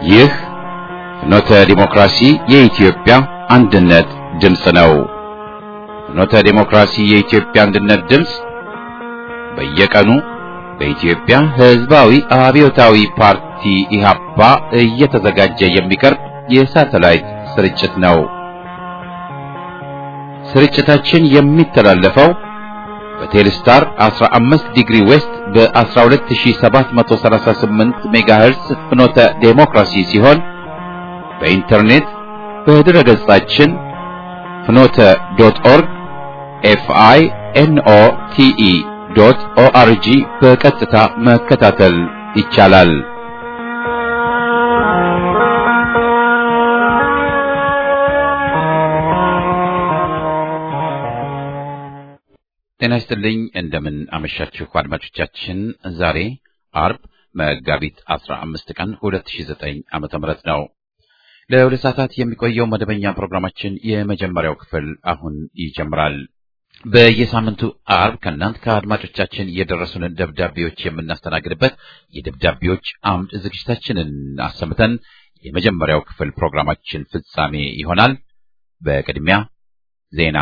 ይህ ፍኖተ ዲሞክራሲ የኢትዮጵያ አንድነት ድምፅ ነው። ፍኖተ ዲሞክራሲ የኢትዮጵያ አንድነት ድምፅ በየቀኑ በኢትዮጵያ ሕዝባዊ አብዮታዊ ፓርቲ ኢህአፓ እየተዘጋጀ የሚቀርብ የሳተላይት ስርጭት ነው። ስርጭታችን የሚተላለፈው በቴሌስታር 15 ዲግሪ ዌስት በ12738 ሜጋሄርስ ፍኖተ ዴሞክራሲ ሲሆን በኢንተርኔት በድረ ገጻችን ፍኖተ ዶት ኦርግ ኤፍአይ ኤንኦ ቲኢ ዶት ኦአርጂ በቀጥታ መከታተል ይቻላል። ጤና ይስጥልኝ። እንደምን አመሻችሁ አድማጮቻችን። ዛሬ አርብ መጋቢት 15 ቀን 2009 ዓመተ ምህረት ነው። ለሁለት ሰዓታት የሚቆየው መደበኛ ፕሮግራማችን የመጀመሪያው ክፍል አሁን ይጀምራል። በየሳምንቱ አርብ ከእናንት ከአድማጮቻችን የደረሱንን ደብዳቤዎች የምናስተናግድበት የደብዳቤዎች አምድ ዝግጅታችንን አሰምተን የመጀመሪያው ክፍል ፕሮግራማችን ፍጻሜ ይሆናል። በቅድሚያ ዜና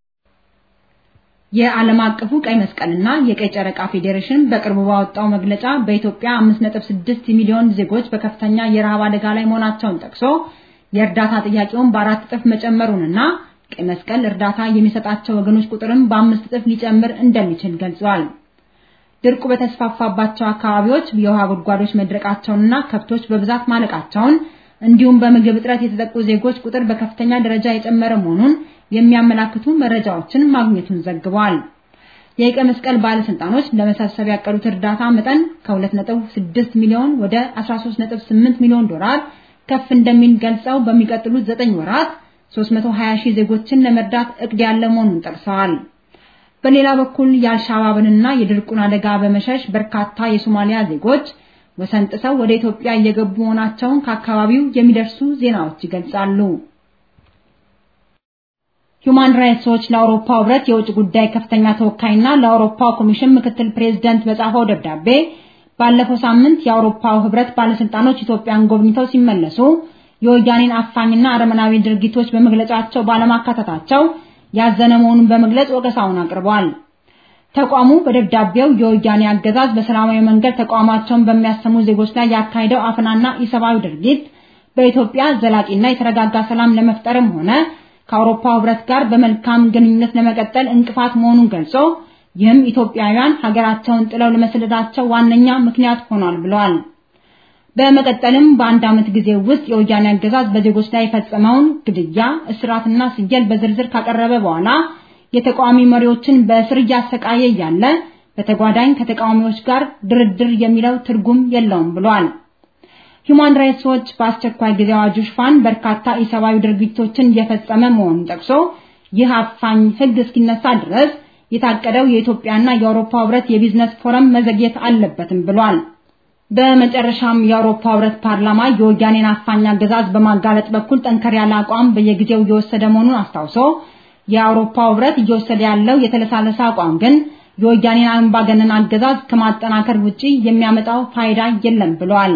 የዓለም አቀፉ ቀይ መስቀልና የቀይ ጨረቃ ፌዴሬሽን በቅርቡ ባወጣው መግለጫ በኢትዮጵያ 5.6 ሚሊዮን ዜጎች በከፍተኛ የረሃብ አደጋ ላይ መሆናቸውን ጠቅሶ የእርዳታ ጥያቄውን በአራት እጥፍ መጨመሩንና ቀይ መስቀል እርዳታ የሚሰጣቸው ወገኖች ቁጥርም በአምስት እጥፍ ሊጨምር እንደሚችል ገልጿል። ድርቁ በተስፋፋባቸው አካባቢዎች የውሃ ጉድጓዶች መድረቃቸውንና ከብቶች በብዛት ማለቃቸውን እንዲሁም በምግብ እጥረት የተጠቁ ዜጎች ቁጥር በከፍተኛ ደረጃ የጨመረ መሆኑን የሚያመላክቱ መረጃዎችን ማግኘቱን ዘግቧል። የቀይ መስቀል ባለስልጣኖች ለመሰብሰብ ያቀዱት እርዳታ መጠን ከ2.6 ሚሊዮን ወደ 13.8 ሚሊዮን ዶላር ከፍ እንደሚል ገልጸው በሚቀጥሉት 9 ወራት 320 ሺህ ዜጎችን ለመርዳት እቅድ ያለ መሆኑን ጠቅሰዋል። በሌላ በኩል የአልሻባብንና የድርቁን አደጋ በመሸሽ በርካታ የሶማሊያ ዜጎች ወሰን ጥሰው ወደ ኢትዮጵያ እየገቡ መሆናቸውን ከአካባቢው የሚደርሱ ዜናዎች ይገልጻሉ። ሁማን ራይትስ ዎች ለአውሮፓ ህብረት የውጭ ጉዳይ ከፍተኛ ተወካይና ለአውሮፓ ኮሚሽን ምክትል ፕሬዝዳንት በጻፈው ደብዳቤ ባለፈው ሳምንት የአውሮፓው ህብረት ባለስልጣኖች ኢትዮጵያን ጎብኝተው ሲመለሱ የወያኔን አፋኝና አረመናዊ ድርጊቶች በመግለጫቸው ባለማካተታቸው ያዘነ መሆኑን በመግለጽ ወቀሳውን አቅርቧል። ተቋሙ በደብዳቤው የወያኔ አገዛዝ በሰላማዊ መንገድ ተቋማቸውን በሚያሰሙ ዜጎች ላይ ያካሄደው አፈናና ኢሰብአዊ ድርጊት በኢትዮጵያ ዘላቂና የተረጋጋ ሰላም ለመፍጠርም ሆነ ከአውሮፓ ህብረት ጋር በመልካም ግንኙነት ለመቀጠል እንቅፋት መሆኑን ገልጾ ይህም ኢትዮጵያውያን ሀገራቸውን ጥለው ለመሰደዳቸው ዋነኛ ምክንያት ሆኗል ብለዋል። በመቀጠልም በአንድ ዓመት ጊዜ ውስጥ የወያኔ አገዛዝ በዜጎች ላይ የፈጸመውን ግድያ፣ እስራትና ስየል በዝርዝር ካቀረበ በኋላ የተቃዋሚ መሪዎችን በእስር እያሰቃየ እያለ በተጓዳኝ ከተቃዋሚዎች ጋር ድርድር የሚለው ትርጉም የለውም ብሏል። ሁማን ራይትስ ዎች በአስቸኳይ ጊዜ አዋጁ ሽፋን በርካታ ኢሰብአዊ ድርጊቶችን እየፈጸመ መሆኑን ጠቅሶ ይህ አፋኝ ህግ እስኪነሳ ድረስ የታቀደው የኢትዮጵያና የአውሮፓ ህብረት የቢዝነስ ፎረም መዘግየት አለበትም ብሏል። በመጨረሻም የአውሮፓ ህብረት ፓርላማ የወያኔን አፋኝ አገዛዝ በማጋለጥ በኩል ጠንከር ያለ አቋም በየጊዜው እየወሰደ መሆኑን አስታውሶ የአውሮፓ ህብረት እየወሰደ ያለው የተለሳለሰ አቋም ግን የወያኔን አምባገነን አገዛዝ ከማጠናከር ውጪ የሚያመጣው ፋይዳ የለም ብሏል።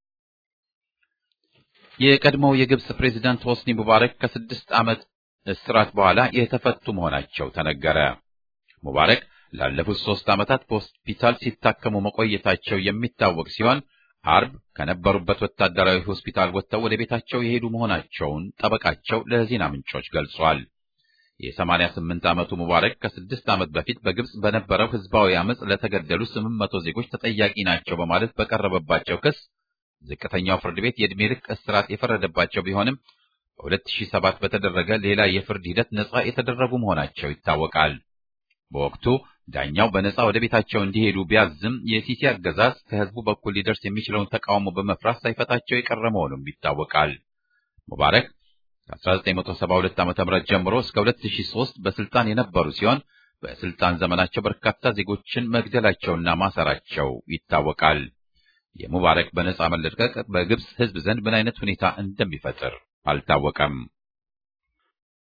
የቀድሞው የግብጽ ፕሬዝዳንት ሆስኒ ሙባረክ ከስድስት ዓመት እስራት በኋላ የተፈቱ መሆናቸው ተነገረ። ሙባረክ ላለፉት ሶስት ዓመታት በሆስፒታል ሲታከሙ መቆየታቸው የሚታወቅ ሲሆን አርብ ከነበሩበት ወታደራዊ ሆስፒታል ወጥተው ወደ ቤታቸው የሄዱ መሆናቸውን ጠበቃቸው ለዜና ምንጮች ገልጿል። የ88 ዓመቱ ሙባረክ ከስድስት ዓመት በፊት በግብጽ በነበረው ህዝባዊ አመፅ ለተገደሉ 800 ዜጎች ተጠያቂ ናቸው በማለት በቀረበባቸው ክስ ዝቅተኛው ፍርድ ቤት የዕድሜ ልክ እስራት የፈረደባቸው ቢሆንም በ2007 በተደረገ ሌላ የፍርድ ሂደት ነጻ የተደረጉ መሆናቸው ይታወቃል። በወቅቱ ዳኛው በነጻ ወደ ቤታቸው እንዲሄዱ ቢያዝም የሲሲ አገዛዝ ከህዝቡ በኩል ሊደርስ የሚችለውን ተቃውሞ በመፍራት ሳይፈታቸው የቀረ መሆኑም ይታወቃል። ሙባረክ ከ1972 ዓ.ም ጀምሮ እስከ 2003 በስልጣን የነበሩ ሲሆን በስልጣን ዘመናቸው በርካታ ዜጎችን መግደላቸውና ማሰራቸው ይታወቃል። የሙባረክ በነጻ መለቀቅ በግብጽ ህዝብ ዘንድ ምን አይነት ሁኔታ እንደሚፈጥር አልታወቀም።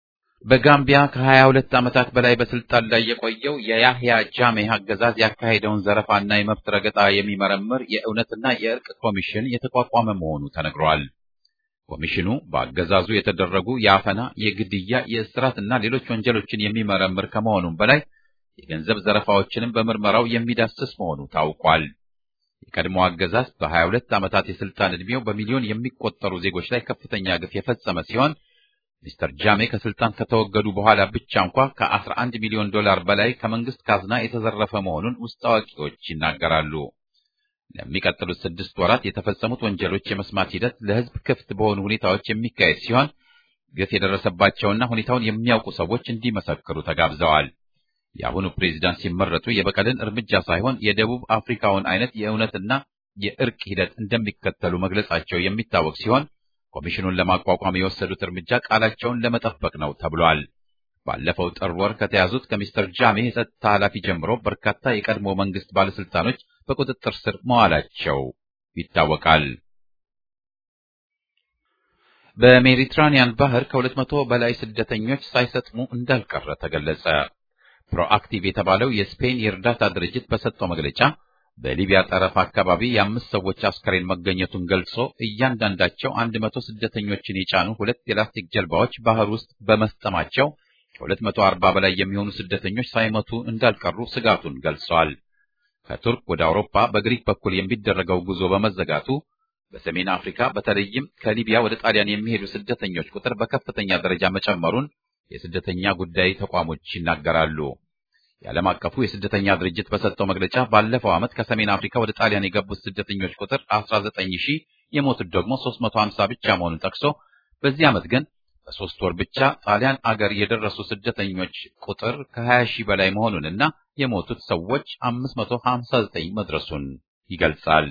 በጋምቢያ ከ22 ዓመታት በላይ በስልጣን ላይ የቆየው የያህያ ጃሜህ አገዛዝ ያካሄደውን ዘረፋና የመብት ረገጣ የሚመረምር የእውነትና የእርቅ ኮሚሽን የተቋቋመ መሆኑ ተነግሯል። ኮሚሽኑ በአገዛዙ የተደረጉ የአፈና፣ የግድያ፣ የእስራትና ሌሎች ወንጀሎችን የሚመረምር ከመሆኑም በላይ የገንዘብ ዘረፋዎችንም በምርመራው የሚዳስስ መሆኑ ታውቋል። የቀድሞ አገዛዝ በ22 ዓመታት የስልጣን ዕድሜው በሚሊዮን የሚቆጠሩ ዜጎች ላይ ከፍተኛ ግፍ የፈጸመ ሲሆን ሚስተር ጃሜ ከስልጣን ከተወገዱ በኋላ ብቻ እንኳ ከ11 ሚሊዮን ዶላር በላይ ከመንግስት ካዝና የተዘረፈ መሆኑን ውስጥ አዋቂዎች ይናገራሉ። ለሚቀጥሉት ስድስት ወራት የተፈጸሙት ወንጀሎች የመስማት ሂደት ለሕዝብ ክፍት በሆኑ ሁኔታዎች የሚካሄድ ሲሆን ግፍ የደረሰባቸውና ሁኔታውን የሚያውቁ ሰዎች እንዲመሰክሩ ተጋብዘዋል። የአሁኑ ፕሬዚዳንት ሲመረጡ የበቀልን እርምጃ ሳይሆን የደቡብ አፍሪካውን አይነት የእውነትና የእርቅ ሂደት እንደሚከተሉ መግለጻቸው የሚታወቅ ሲሆን ኮሚሽኑን ለማቋቋም የወሰዱት እርምጃ ቃላቸውን ለመጠበቅ ነው ተብሏል። ባለፈው ጥር ወር ከተያዙት ከሚስተር ጃሜ የጸጥታ ኃላፊ ጀምሮ በርካታ የቀድሞ መንግስት ባለስልጣኖች በቁጥጥር ስር መዋላቸው ይታወቃል። በሜዲትራኒያን ባህር ከሁለት መቶ በላይ ስደተኞች ሳይሰጥሙ እንዳልቀረ ተገለጸ። ፕሮአክቲቭ የተባለው የስፔን የእርዳታ ድርጅት በሰጠው መግለጫ በሊቢያ ጠረፍ አካባቢ የአምስት ሰዎች አስከሬን መገኘቱን ገልጾ እያንዳንዳቸው አንድ መቶ ስደተኞችን የጫኑ ሁለት የላስቲክ ጀልባዎች ባህር ውስጥ በመስጠማቸው ከሁለት መቶ አርባ በላይ የሚሆኑ ስደተኞች ሳይሞቱ እንዳልቀሩ ስጋቱን ገልጿል። ከቱርክ ወደ አውሮፓ በግሪክ በኩል የሚደረገው ጉዞ በመዘጋቱ በሰሜን አፍሪካ በተለይም ከሊቢያ ወደ ጣሊያን የሚሄዱ ስደተኞች ቁጥር በከፍተኛ ደረጃ መጨመሩን የስደተኛ ጉዳይ ተቋሞች ይናገራሉ። የዓለም አቀፉ የስደተኛ ድርጅት በሰጠው መግለጫ ባለፈው ዓመት ከሰሜን አፍሪካ ወደ ጣሊያን የገቡት ስደተኞች ቁጥር 19 ሺህ የሞቱት ደግሞ 350 ብቻ መሆኑን ጠቅሶ በዚህ ዓመት ግን በሶስት ወር ብቻ ጣሊያን አገር የደረሱ ስደተኞች ቁጥር ከ20 ሺህ በላይ መሆኑንና የሞቱት ሰዎች 559 መድረሱን ይገልጻል።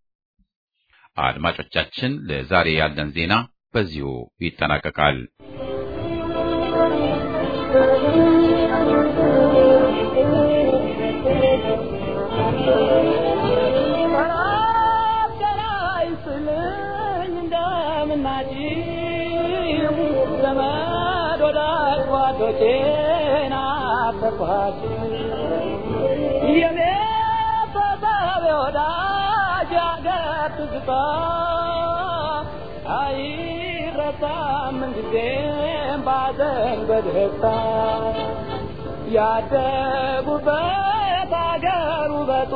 አድማጮቻችን፣ ለዛሬ ያለን ዜና በዚሁ ይጠናቀቃል። በደስታ ያደጉበት አገር ውበቱ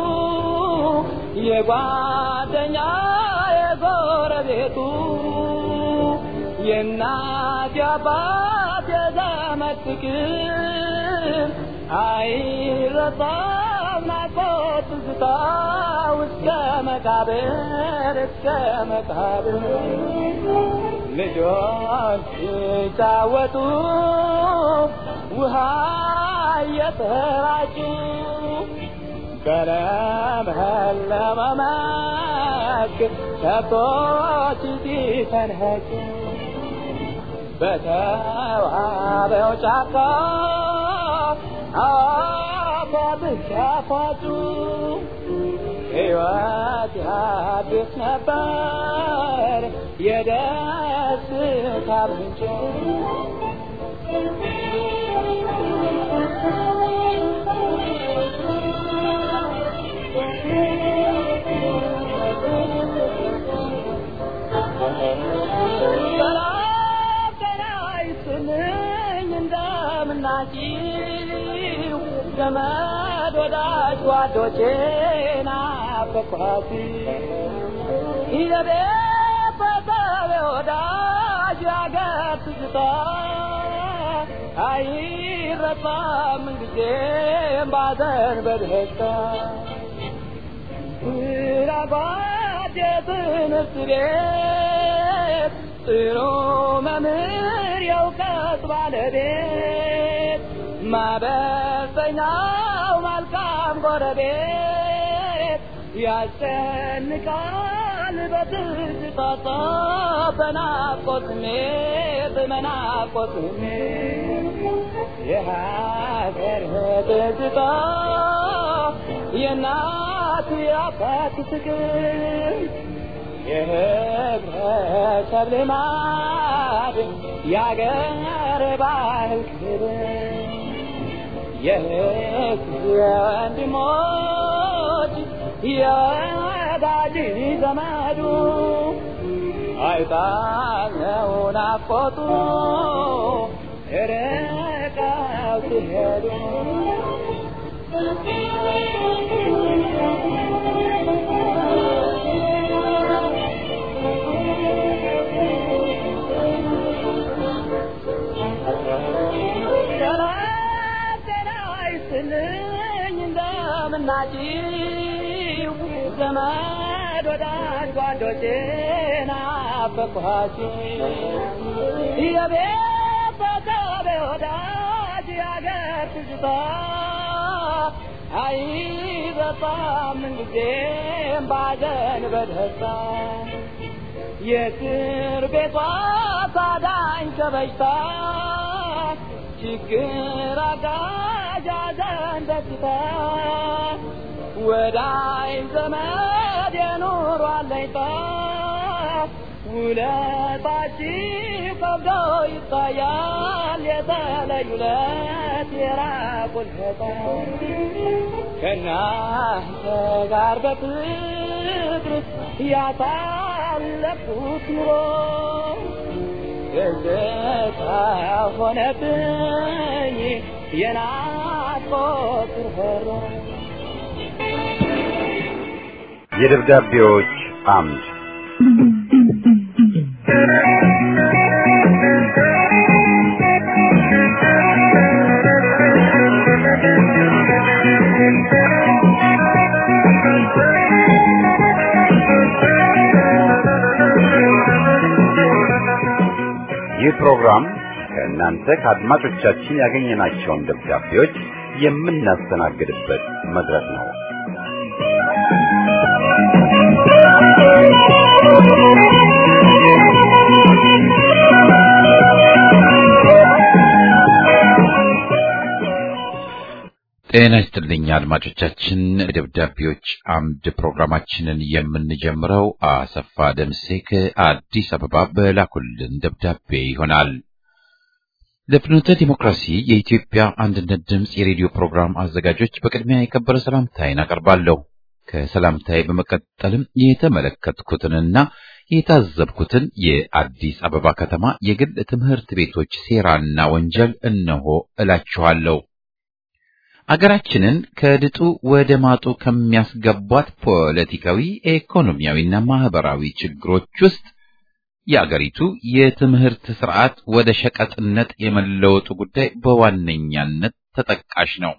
የጓደኛ የጎረቤቱ የእናት የአባት የዘመድ ፍቅር አይረሳም ናፍቆት ትዝታ እስከ መቃብር እስከ መቃብር ልጆች ሲጫወቱ ውሃ እየተራጩ በለመለመ መስክ ከብቶች ሲፈንኸጩ በተዋበው ጫካ አፏብስ ሲያፏጩ ሕይወት ያድስ ነበር የደስታ ምንጭ ሰላም ጤና ይስጥልኝ እንደምናችሁ ዘመድ ወዳጅ ጓዶቼ ናፈቅኋት የቤት በሰብ ወዳጅ ያገር ትዝታ አይረሳም ጊዜም ባዘን በደስታ ስራባት የትምህርት ቤት ጥሩ መምህር የእውቀት ባለቤት ማበሰኛው መልካም ጎረቤት ያስጨንቃል በትዝታ በናፍቆት ስሜት በናፍቆት ስሜት የሀገር ትዝታ የእናት የአባት ፍቅር የህብረተሰብ ልማድ የአገር ባህል ክብር የህዝብ ወንድሞች የወዳጅ ዘመዱ አይጣለው ናፍቆቱ ርቀው ሲሄዱ ሰላም ጤና ይስጥልኝ እንደምናችሁ ዘመድ ወዳጅ ጓዶቼ ናፈቅኋችሁ የቤተሰብ ወዳጅ ያገር ትዝታ አይበጣም ምንጊዜም ባዘን በደስታ የእስር ቤቷ ታዳኝ ከበሽታ ችግር አጋዥ ሐዘን ደስታ ወዳይ ዘመድ የኑሮ አለኝታ ውለታችሁ ከብዶ ይታያል የተለዩ ለት የራቁል ከእናንተ ጋር በፍቅር ያሳለፍኩት ኑሮ ትዝታ ሆነብኝ የናፍቆት ርኅሮ የደብዳቤዎች አምድ ይህ ፕሮግራም ከእናንተ ከአድማጮቻችን ያገኘናቸውን ደብዳቤዎች የምናስተናግድበት መድረክ ነው። ጤና ይስጥልኝ አድማጮቻችን። ደብዳቤዎች አምድ ፕሮግራማችንን የምንጀምረው አሰፋ ደምሴ ከአዲስ አበባ በላኩልን ደብዳቤ ይሆናል። ለፍኖተ ዲሞክራሲ የኢትዮጵያ አንድነት ድምፅ የሬዲዮ ፕሮግራም አዘጋጆች በቅድሚያ የከበረ ሰላምታዬን አቀርባለሁ። ከሰላምታዬ በመቀጠልም የተመለከትኩትንና የታዘብኩትን የአዲስ አበባ ከተማ የግል ትምህርት ቤቶች ሴራና ወንጀል እነሆ እላችኋለሁ። አገራችንን ከድጡ ወደ ማጡ ከሚያስገቧት ፖለቲካዊ፣ ኢኮኖሚያዊና ማህበራዊ ችግሮች ውስጥ የአገሪቱ የትምህርት ስርዓት ወደ ሸቀጥነት የመለወጡ ጉዳይ በዋነኛነት ተጠቃሽ ነው።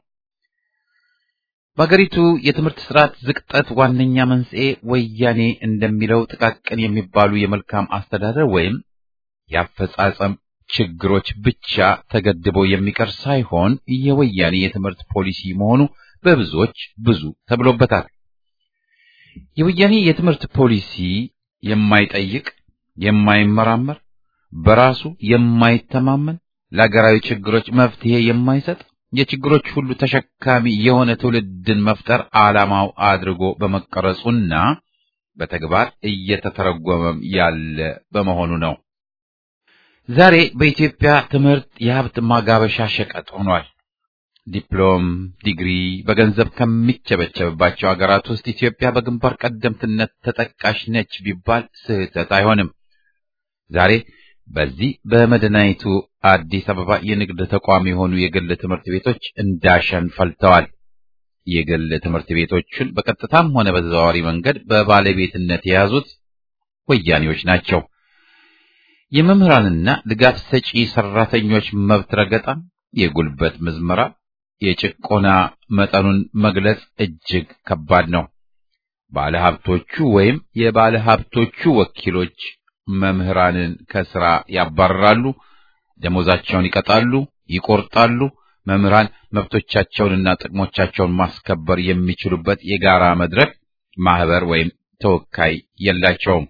በአገሪቱ የትምህርት ስርዓት ዝቅጠት ዋነኛ መንስኤ ወያኔ እንደሚለው ጥቃቅን የሚባሉ የመልካም አስተዳደር ወይም የአፈጻጸም ችግሮች ብቻ ተገድቦ የሚቀር ሳይሆን የወያኔ የትምህርት ፖሊሲ መሆኑ በብዙዎች ብዙ ተብሎበታል። የወያኔ የትምህርት ፖሊሲ የማይጠይቅ፣ የማይመራመር፣ በራሱ የማይተማመን፣ ለሀገራዊ ችግሮች መፍትሄ የማይሰጥ፣ የችግሮች ሁሉ ተሸካሚ የሆነ ትውልድን መፍጠር ዓላማው አድርጎ በመቀረጹና በተግባር እየተተረጎመም ያለ በመሆኑ ነው። ዛሬ በኢትዮጵያ ትምህርት የሀብት ማጋበሻ ሸቀጥ ሆኗል። ዲፕሎም፣ ዲግሪ በገንዘብ ከሚቸበቸብባቸው ሀገራት ውስጥ ኢትዮጵያ በግንባር ቀደምትነት ተጠቃሽ ነች ቢባል ስህተት አይሆንም። ዛሬ በዚህ በመዲናይቱ አዲስ አበባ የንግድ ተቋም የሆኑ የግል ትምህርት ቤቶች እንዳሸን ፈልተዋል። የግል ትምህርት ቤቶቹን በቀጥታም ሆነ በተዘዋዋሪ መንገድ በባለቤትነት የያዙት ወያኔዎች ናቸው። የመምህራንና ድጋፍ ሰጪ ሰራተኞች መብት ረገጣ፣ የጉልበት ምዝመራ፣ የጭቆና መጠኑን መግለጽ እጅግ ከባድ ነው። ባለሀብቶቹ ወይም የባለሀብቶቹ ወኪሎች መምህራንን ከስራ ያባርራሉ፣ ደሞዛቸውን ይቀጣሉ፣ ይቆርጣሉ። መምህራን መብቶቻቸውንና ጥቅሞቻቸውን ማስከበር የሚችሉበት የጋራ መድረክ፣ ማህበር ወይም ተወካይ የላቸውም።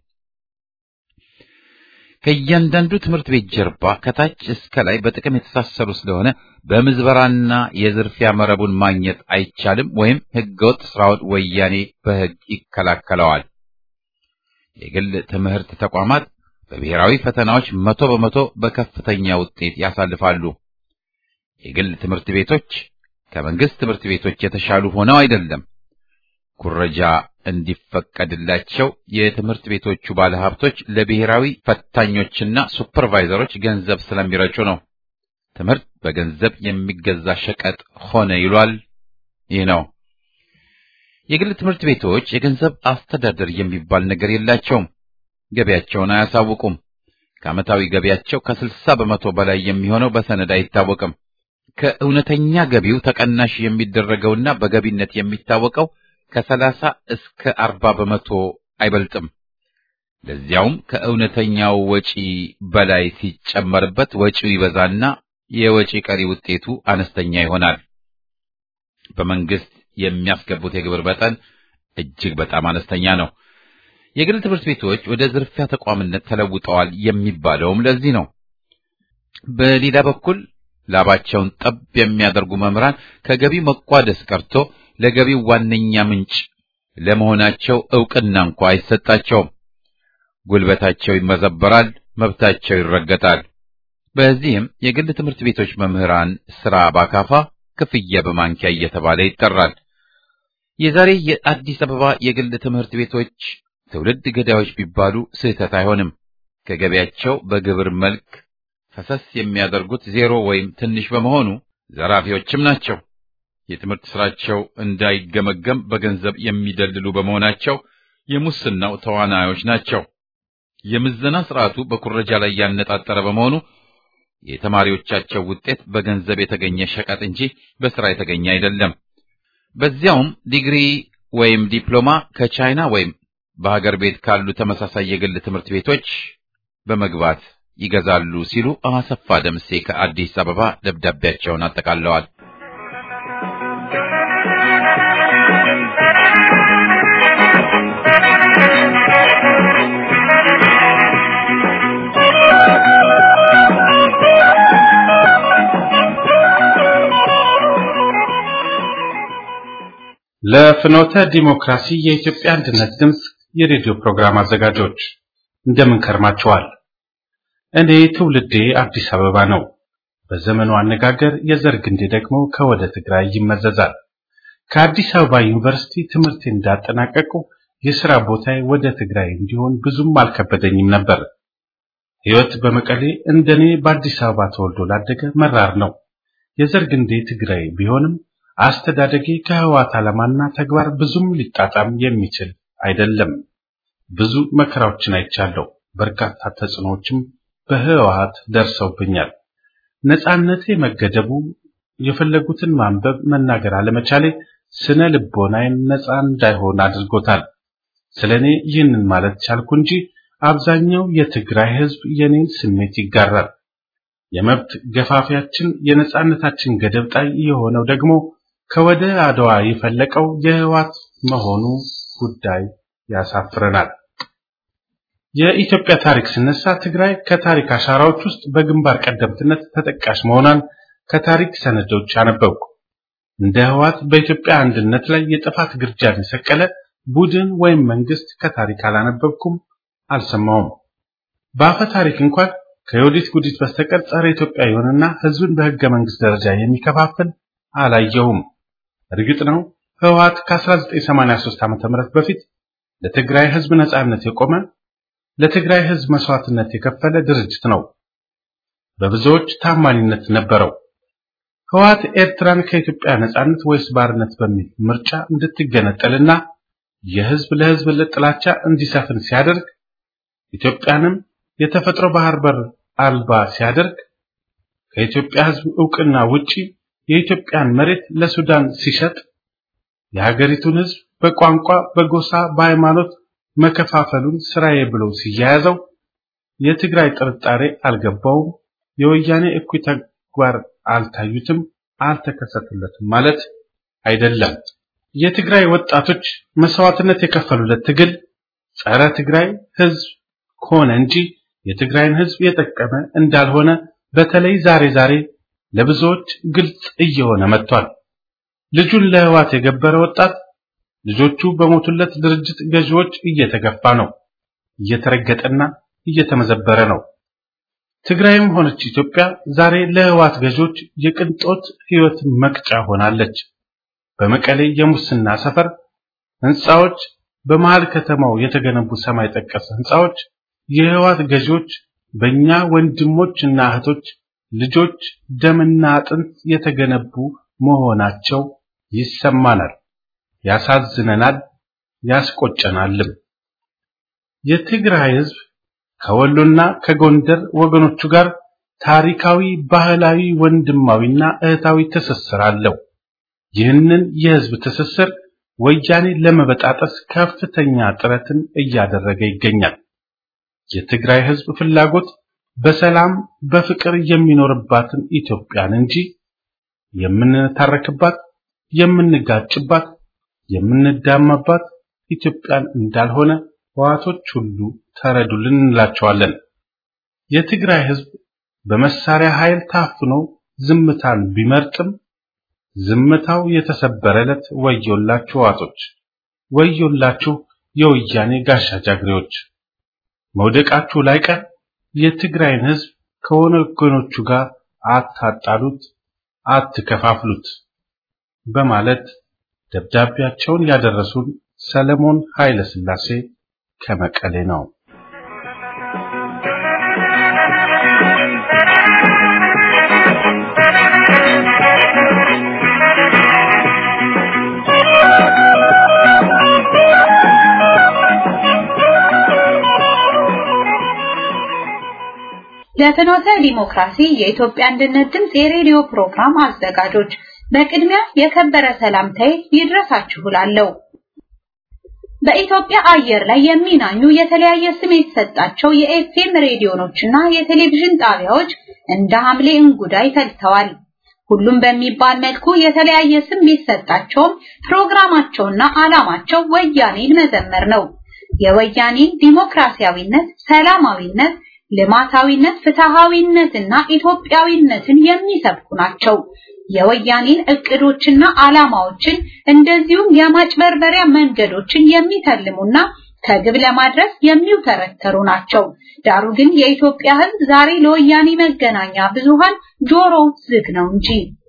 ከእያንዳንዱ ትምህርት ቤት ጀርባ ከታች እስከ ላይ በጥቅም የተሳሰሩ ስለሆነ በምዝበራና የዝርፊያ መረቡን ማግኘት አይቻልም፣ ወይም ህገወጥ ስራውን ወያኔ በህግ ይከላከለዋል። የግል ትምህርት ተቋማት በብሔራዊ ፈተናዎች መቶ በመቶ በከፍተኛ ውጤት ያሳልፋሉ። የግል ትምህርት ቤቶች ከመንግስት ትምህርት ቤቶች የተሻሉ ሆነው አይደለም። ኩረጃ እንዲፈቀድላቸው የትምህርት ቤቶቹ ባለሀብቶች ለብሔራዊ ፈታኞችና ሱፐርቫይዘሮች ገንዘብ ስለሚረጩ ነው። ትምህርት በገንዘብ የሚገዛ ሸቀጥ ሆነ ይሏል። ይህ ነው። የግል ትምህርት ቤቶች የገንዘብ አስተዳደር የሚባል ነገር የላቸውም። ገቢያቸውን አያሳውቁም። ከዓመታዊ ገቢያቸው ከስልሳ በመቶ በላይ የሚሆነው በሰነድ አይታወቅም። ከእውነተኛ ገቢው ተቀናሽ የሚደረገውና በገቢነት የሚታወቀው ከሰላሳ እስከ አርባ በመቶ አይበልጥም። ለዚያውም ከእውነተኛው ወጪ በላይ ሲጨመርበት ወጪው ይበዛና የወጪ ቀሪ ውጤቱ አነስተኛ ይሆናል። በመንግስት የሚያስገቡት የግብር መጠን እጅግ በጣም አነስተኛ ነው። የግል ትምህርት ቤቶች ወደ ዝርፊያ ተቋምነት ተለውጠዋል የሚባለውም ለዚህ ነው። በሌላ በኩል ላባቸውን ጠብ የሚያደርጉ መምህራን ከገቢው መቋደስ ቀርቶ ለገቢው ዋነኛ ምንጭ ለመሆናቸው ዕውቅና እንኳ አይሰጣቸውም። ጉልበታቸው ይመዘበራል፣ መብታቸው ይረገጣል። በዚህም የግል ትምህርት ቤቶች መምህራን ስራ ባካፋ ክፍያ በማንኪያ እየተባለ ይጠራል። የዛሬ የአዲስ አበባ የግል ትምህርት ቤቶች ትውልድ ገዳዮች ቢባሉ ስህተት አይሆንም። ከገቢያቸው በግብር መልክ ፈሰስ የሚያደርጉት ዜሮ ወይም ትንሽ በመሆኑ ዘራፊዎችም ናቸው። የትምህርት ስራቸው እንዳይገመገም በገንዘብ የሚደልሉ በመሆናቸው የሙስናው ተዋናዮች ናቸው። የምዘና ስርዓቱ በኩረጃ ላይ ያነጣጠረ በመሆኑ የተማሪዎቻቸው ውጤት በገንዘብ የተገኘ ሸቀጥ እንጂ በስራ የተገኘ አይደለም። በዚያውም ዲግሪ ወይም ዲፕሎማ ከቻይና ወይም በሀገር ቤት ካሉ ተመሳሳይ የግል ትምህርት ቤቶች በመግባት ይገዛሉ ሲሉ አሰፋ ደምሴ ከአዲስ አበባ ደብዳቤያቸውን አጠቃለዋል። ለፍኖተ ዲሞክራሲ የኢትዮጵያ አንድነት ድምፅ የሬዲዮ ፕሮግራም አዘጋጆች እንደምን ከርማችኋል? እኔ ትውልዴ አዲስ አበባ ነው። በዘመኑ አነጋገር የዘር ግንዴ ደግሞ ከወደ ትግራይ ይመዘዛል። ከአዲስ አበባ ዩኒቨርሲቲ ትምህርት እንዳጠናቀቁ የሥራ ቦታዬ ወደ ትግራይ እንዲሆን ብዙም አልከበደኝም ነበር። ሕይወት በመቀሌ እንደኔ በአዲስ አበባ ተወልዶ ላደገ መራር ነው። የዘር ግንዴ ትግራይ ቢሆንም አስተዳደጌ ከህወሓት ዓላማና ተግባር ብዙም ሊጣጣም የሚችል አይደለም። ብዙ መከራዎችን አይቻለሁ። በርካታ ተጽዕኖዎችም በህወሓት ደርሰውብኛል። ነፃነቴ መገደቡ፣ የፈለጉትን ማንበብ መናገር አለመቻሌ ስነ ልቦናዬን ነፃ እንዳይሆን አድርጎታል። ስለኔ ይህንን ማለት ቻልኩ እንጂ አብዛኛው የትግራይ ህዝብ የኔን ስሜት ይጋራል። የመብት ገፋፊያችን የነፃነታችን ገደብ ጣይ የሆነው ደግሞ ከወደ አድዋ የፈለቀው የህወሓት መሆኑ ጉዳይ ያሳፍረናል። የኢትዮጵያ ታሪክ ሲነሳ ትግራይ ከታሪክ አሻራዎች ውስጥ በግንባር ቀደምትነት ተጠቃሽ መሆኗን ከታሪክ ሰነዶች አነበብኩ። እንደ ህወሓት በኢትዮጵያ አንድነት ላይ የጥፋት ግርጃን የሰቀለ ቡድን ወይም መንግስት ከታሪክ አላነበብኩም፣ አልሰማውም። በአፈ ታሪክ እንኳን ከዮዲት ጉዲት በስተቀር ጸረ ኢትዮጵያ የሆነና ህዝብን በህገ መንግስት ደረጃ የሚከፋፍል አላየሁም። እርግጥ ነው ህወሓት ከ1983 ዓ.ም በፊት ለትግራይ ህዝብ ነጻነት የቆመ ለትግራይ ህዝብ መስዋዕትነት የከፈለ ድርጅት ነው። በብዙዎች ታማኝነት ነበረው። ህወሓት ኤርትራን ከኢትዮጵያ ነጻነት ወይስ ባርነት በሚል ምርጫ እንድትገነጠልና የህዝብ ለህዝብ ጥላቻ እንዲሰፍን ሲያደርግ ኢትዮጵያንም የተፈጥሮ ባህር በር አልባ ሲያደርግ ከኢትዮጵያ ህዝብ እውቅና ውጪ የኢትዮጵያን መሬት ለሱዳን ሲሸጥ የሀገሪቱን ህዝብ በቋንቋ፣ በጎሳ፣ በሃይማኖት መከፋፈሉን ስራዬ ብሎ ሲያያዘው የትግራይ ጥርጣሬ አልገባውም፣ የወያኔ እኩይ ተግባር አልታዩትም፣ አልተከሰተለትም ማለት አይደለም። የትግራይ ወጣቶች መስዋዕትነት የከፈሉለት ትግል ጸረ ትግራይ ህዝብ ሆነ እንጂ የትግራይን ህዝብ የጠቀመ እንዳልሆነ በተለይ ዛሬ ዛሬ ለብዙዎች ግልጽ እየሆነ መጥቷል። ልጁን ለህዋት የገበረ ወጣት ልጆቹ በሞቱለት ድርጅት ገዢዎች እየተገፋ ነው፣ እየተረገጠና እየተመዘበረ ነው። ትግራይም ሆነች ኢትዮጵያ ዛሬ ለህዋት ገዦች የቅንጦት ህይወት መቅጫ ሆናለች። በመቀሌ የሙስና ሰፈር ህንፃዎች፣ በመሃል ከተማው የተገነቡ ሰማይ ጠቀስ ህንፃዎች የህዋት ገዢዎች በእኛ ወንድሞች እና እህቶች ልጆች ደምና አጥንት የተገነቡ መሆናቸው ይሰማናል፣ ያሳዝነናል፣ ያስቆጨናልም። የትግራይ ህዝብ ከወሎና ከጎንደር ወገኖቹ ጋር ታሪካዊ፣ ባህላዊ፣ ወንድማዊና እህታዊ ትስስር አለው። ይህንን የህዝብ ትስስር ወያኔ ለመበጣጠስ ከፍተኛ ጥረትን እያደረገ ይገኛል። የትግራይ ህዝብ ፍላጎት በሰላም በፍቅር የሚኖርባትን ኢትዮጵያን እንጂ የምንታረክባት፣ የምንጋጭባት፣ የምንዳማባት ኢትዮጵያን እንዳልሆነ ህዋቶች ሁሉ ተረዱልን እንላቸዋለን። የትግራይ ህዝብ በመሳሪያ ኃይል ታፍኖ ዝምታን ቢመርጥም ዝምታው የተሰበረለት ወዮላችሁ ህዋቶች፣ ወዮላችሁ የወያኔ ጋሻ ጃግሬዎች። መውደቃችሁ ላይቀር የትግራይን ህዝብ ከወገኖቹ ጋር አታጣሉት፣ አትከፋፍሉት በማለት ደብዳቤያቸውን ያደረሱን ሰለሞን ኃይለ ሥላሴ ከመቀሌ ነው። ለፍኖተ ዲሞክራሲ የኢትዮጵያ አንድነት ድምፅ የሬዲዮ ፕሮግራም አዘጋጆች በቅድሚያ የከበረ ሰላምታዬ ይድረሳችሁ እላለሁ። በኢትዮጵያ አየር ላይ የሚናኙ የተለያየ ስም የተሰጣቸው የኤፍኤም ሬዲዮኖችና የቴሌቪዥን ጣቢያዎች እንደ ሐምሌ እንጉዳይ ፈልተዋል። ሁሉም በሚባል መልኩ የተለያየ ስም ቢሰጣቸውም ፕሮግራማቸውና ዓላማቸው ወያኔን መዘመር ነው። የወያኔን ዲሞክራሲያዊነት፣ ሰላማዊነት፣ ልማታዊነት፣ ፍትሃዊነትና ኢትዮጵያዊነትን የሚሰብኩ ናቸው። የወያኔን እቅዶችና ዓላማዎችን እንደዚሁም የማጭበርበሪያ መንገዶችን የሚተልሙና ከግብ ለማድረስ የሚውተረተሩ ናቸው። ዳሩ ግን የኢትዮጵያ ሕዝብ ዛሬ ለወያኔ መገናኛ ብዙሃን ጆሮ ዝግ ነው እንጂ።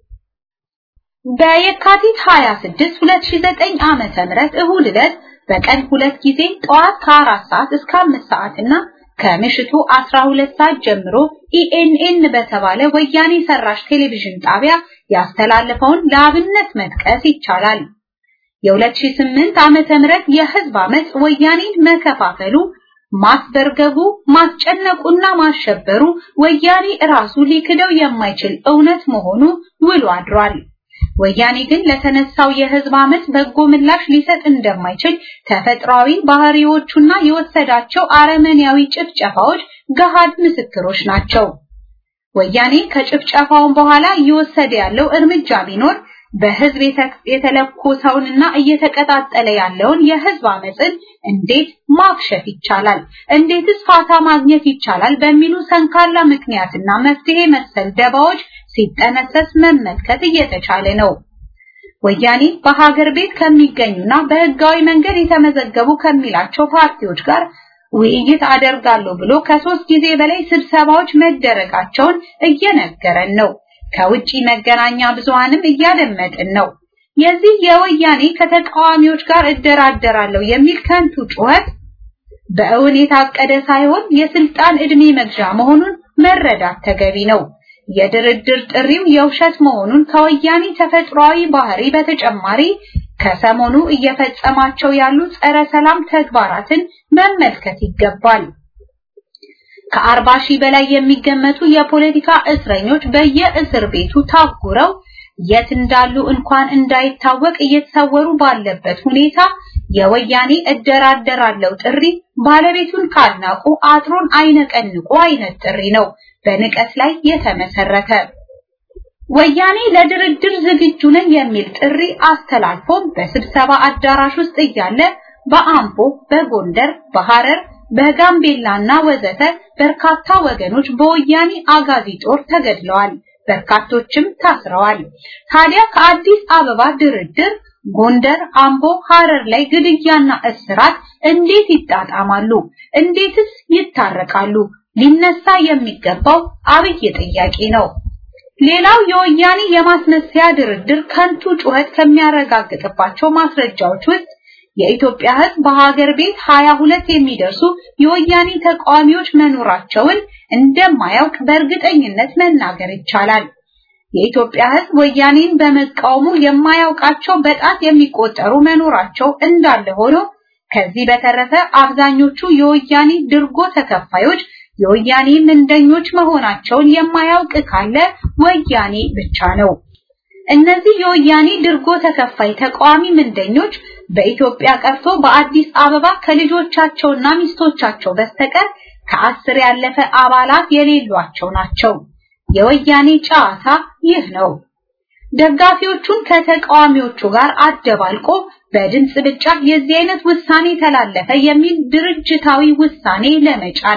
በየካቲት 26 2009 ዓመተ ምህረት እሁድ ዕለት በቀን ሁለት ጊዜ ጠዋት ከአራት ሰዓት እስከ አምስት ሰዓት እና ከምሽቱ 12 ሰዓት ጀምሮ ኢኤንኤን በተባለ ወያኔ ሰራሽ ቴሌቪዥን ጣቢያ ያስተላለፈውን ለአብነት መጥቀስ ይቻላል። የ2008 ዓመተ ምህረት የህዝብ አመጽ ወያኔን መከፋፈሉ፣ ማስበርገቡ፣ ማስጨነቁና ማሸበሩ ወያኔ ራሱ ሊክደው የማይችል እውነት መሆኑ ውሎ አድሯል። ወያኔ ግን ለተነሳው የህዝብ አመጽ በጎ ምላሽ ሊሰጥ እንደማይችል ተፈጥሯዊ ባህሪዎቹና የወሰዳቸው አረመኔያዊ ጭፍጨፋዎች ገሃድ ምስክሮች ናቸው። ወያኔ ከጭፍጨፋውን በኋላ እየወሰደ ያለው እርምጃ ቢኖር በህዝብ የተለኮሰውንና እየተቀጣጠለ ያለውን የህዝብ አመጽን እንዴት ማክሸፍ ይቻላል፣ እንዴትስ ፋታ ማግኘት ይቻላል በሚሉ ሰንካላ ምክንያትና መፍትሄ መሰል ደባዎች ሲጠነሰስ መመልከት እየተቻለ ነው። ወያኔ በሀገር ቤት ከሚገኙና በህጋዊ መንገድ የተመዘገቡ ከሚላቸው ፓርቲዎች ጋር ውይይት አደርጋለሁ ብሎ ከሶስት ጊዜ በላይ ስብሰባዎች መደረጋቸውን እየነገረን ነው። ከውጪ መገናኛ ብዙሃንም እያደመጥን ነው። የዚህ የወያኔ ከተቃዋሚዎች ጋር እደራደራለሁ የሚል ከንቱ ጩኸት በእውን የታቀደ ሳይሆን የስልጣን ዕድሜ መግዣ መሆኑን መረዳት ተገቢ ነው። የድርድር ጥሪው የውሸት መሆኑን ከወያኔ ተፈጥሯዊ ባህሪ በተጨማሪ ከሰሞኑ እየፈጸማቸው ያሉ ጸረ ሰላም ተግባራትን መመልከት ይገባል። ከአርባ ሺህ በላይ የሚገመቱ የፖለቲካ እስረኞች በየእስር ቤቱ ታጉረው የት እንዳሉ እንኳን እንዳይታወቅ እየተሰወሩ ባለበት ሁኔታ የወያኔ እደራደራለሁ ጥሪ ባለቤቱን ካልናቁ አጥሩን አይነቀንቁ አይነት ጥሪ ነው፣ በንቀት ላይ የተመሰረተ። ወያኔ ለድርድር ዝግጁ ነኝ የሚል ጥሪ አስተላልፎ በስብሰባ አዳራሽ ውስጥ እያለ በአምቦ፣ በጎንደር፣ በሐረር፣ በጋምቤላና ወዘተ በርካታ ወገኖች በወያኔ አጋዚ ጦር ተገድለዋል። በርካቶችም ታስረዋል። ታዲያ ከአዲስ አበባ ድርድር ጎንደር፣ አምቦ፣ ሐረር ላይ ግድያና እስራት እንዴት ይጣጣማሉ? እንዴትስ ይታረቃሉ? ሊነሳ የሚገባው አብይ ጥያቄ ነው። ሌላው የወያኔ የማስመሰያ ድርድር ከንቱ ጩኸት ከሚያረጋግጥባቸው ማስረጃዎች ውስጥ የኢትዮጵያ ሕዝብ በሀገር ቤት 22 የሚደርሱ የወያኔ ተቃዋሚዎች መኖራቸውን እንደማያውቅ በእርግጠኝነት መናገር ይቻላል። የኢትዮጵያ ሕዝብ ወያኔን በመቃወሙ የማያውቃቸው በጣት የሚቆጠሩ መኖራቸው እንዳለ ሆኖ ከዚህ በተረፈ አብዛኞቹ የወያኔ ድርጎ ተከፋዮች የወያኔ ምንደኞች መሆናቸውን የማያውቅ ካለ ወያኔ ብቻ ነው። እነዚህ የወያኔ ድርጎ ተከፋይ ተቃዋሚ ምንደኞች በኢትዮጵያ ቀርቶ በአዲስ አበባ ከልጆቻቸውና ሚስቶቻቸው በስተቀር ከአስር ያለፈ አባላት የሌሏቸው ናቸው። የወያኔ ጨዋታ ይህ ነው። ደጋፊዎቹን ከተቃዋሚዎቹ ጋር አደባልቆ በድምፅ ብቻ የዚህ አይነት ውሳኔ ተላለፈ የሚል ድርጅታዊ ውሳኔ ለመጫን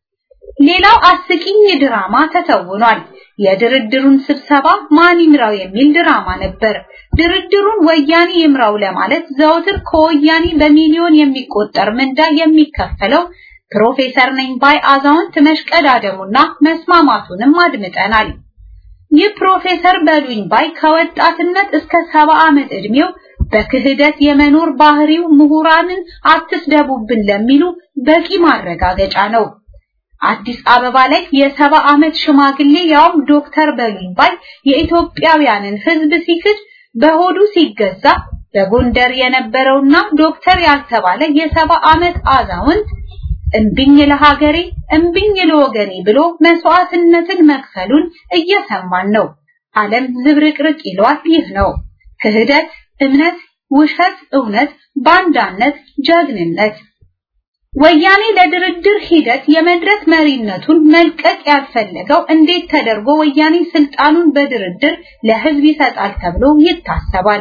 ሌላው አስቂኝ ድራማ ተተውኗል። የድርድሩን ስብሰባ ማን ይምራው የሚል ድራማ ነበር። ድርድሩን ወያኔ ይምራው ለማለት ዘወትር ከወያኔ በሚሊዮን የሚቆጠር ምንዳ የሚከፈለው ፕሮፌሰር ነኝ ባይ አዛውንት መሽቀዳደሙና መስማማቱንም አድምጠናል። ይህ ፕሮፌሰር በሉኝ ባይ ከወጣትነት እስከ ሰባ ዓመት ዕድሜው በክህደት የመኖር ባህሪው ምሁራንን አትስደቡብን ለሚሉ በቂ ማረጋገጫ ነው። አዲስ አበባ ላይ የሰባ ዓመት ሽማግሌ ያውም ዶክተር በሉኝ ባይ የኢትዮጵያውያንን ሕዝብ ሲክድ በሆዱ ሲገዛ በጎንደር የነበረውና ዶክተር ያልተባለ የሰባ ዓመት አዛውንት እምቢኝ ለሀገሬ እምቢኝ ለወገኔ ብሎ መስዋዕትነትን መክፈሉን እየሰማን ነው። ዓለም ዝብርቅርቅ ይሏል። ይህ ነው ክህደት፣ እምነት፣ ውሸት፣ እውነት፣ ባንዳነት፣ ጀግንነት። ወያኔ ለድርድር ሂደት የመድረክ መሪነቱን መልቀቅ ያልፈለገው እንዴት ተደርጎ ወያኔ ስልጣኑን በድርድር ለህዝብ ይሰጣል ተብሎ ይታሰባል?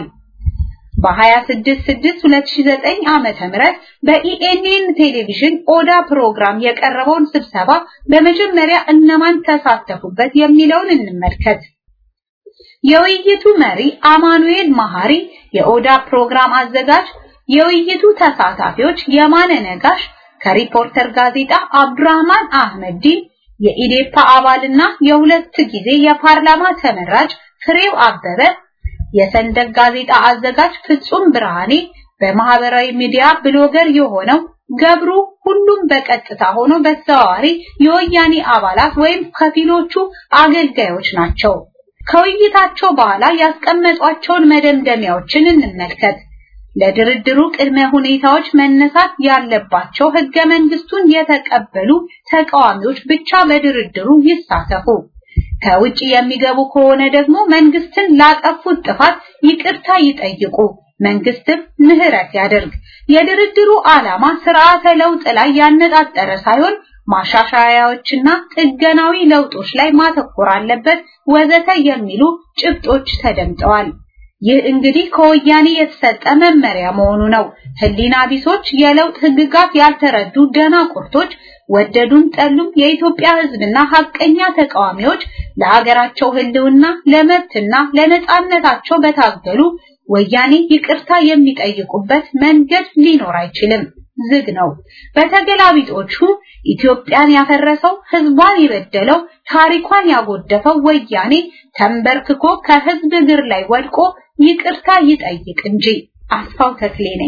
በ26/6/2009 ዓመተ ምህረት በኢኤንኤን ቴሌቪዥን ኦዳ ፕሮግራም የቀረበውን ስብሰባ በመጀመሪያ እነማን ተሳተፉበት የሚለውን እንመልከት። የውይይቱ መሪ አማኑኤል መሐሪ፣ የኦዳ ፕሮግራም አዘጋጅ፣ የውይይቱ ተሳታፊዎች የማነ ነጋሽ ከሪፖርተር ጋዜጣ አብዱራህማን አህመዲን፣ የኢዴፓ አባልና የሁለት ጊዜ የፓርላማ ተመራጭ ፍሬው አበበ የሰንደቅ ጋዜጣ አዘጋጅ ፍጹም ብርሃኔ፣ በማህበራዊ ሚዲያ ብሎገር የሆነው ገብሩ፣ ሁሉም በቀጥታ ሆኖ በተዘዋዋሪ የወያኔ አባላት ወይም ከፊሎቹ አገልጋዮች ናቸው። ከውይይታቸው በኋላ ያስቀመጧቸውን መደምደሚያዎችን እንመልከት። ለድርድሩ ቅድመ ሁኔታዎች መነሳት ያለባቸው ህገ መንግስቱን የተቀበሉ ተቃዋሚዎች ብቻ በድርድሩ ይሳተፉ። ከውጭ የሚገቡ ከሆነ ደግሞ መንግስትን ላጠፉት ጥፋት ይቅርታ ይጠይቁ፣ መንግስትም ምህረት ያደርግ። የድርድሩ ዓላማ ስርዓተ ለውጥ ላይ ያነጣጠረ ሳይሆን ማሻሻያዎችና ጥገናዊ ለውጦች ላይ ማተኮር አለበት ወዘተ የሚሉ ጭብጦች ተደምጠዋል። ይህ እንግዲህ ከወያኔ የተሰጠ መመሪያ መሆኑ ነው። ህሊና ቢሶች፣ የለውጥ ህግጋት ያልተረዱ ደናቁርቶች ወደዱም ጠሉም የኢትዮጵያ ህዝብና ሀቀኛ ተቃዋሚዎች ለሀገራቸው ህልውና ለመብትና ለነጻነታቸው በታገሉ ወያኔ ይቅርታ የሚጠይቁበት መንገድ ሊኖር አይችልም። ዝግ ነው። በተገላቢጦቹ ኢትዮጵያን ያፈረሰው ህዝቧን የበደለው ታሪኳን ያጎደፈው ወያኔ ተንበርክኮ ከህዝብ እግር ላይ ወድቆ ይቅርታ ይጠይቅ እንጂ። አስፋው ተክሌ ነኝ።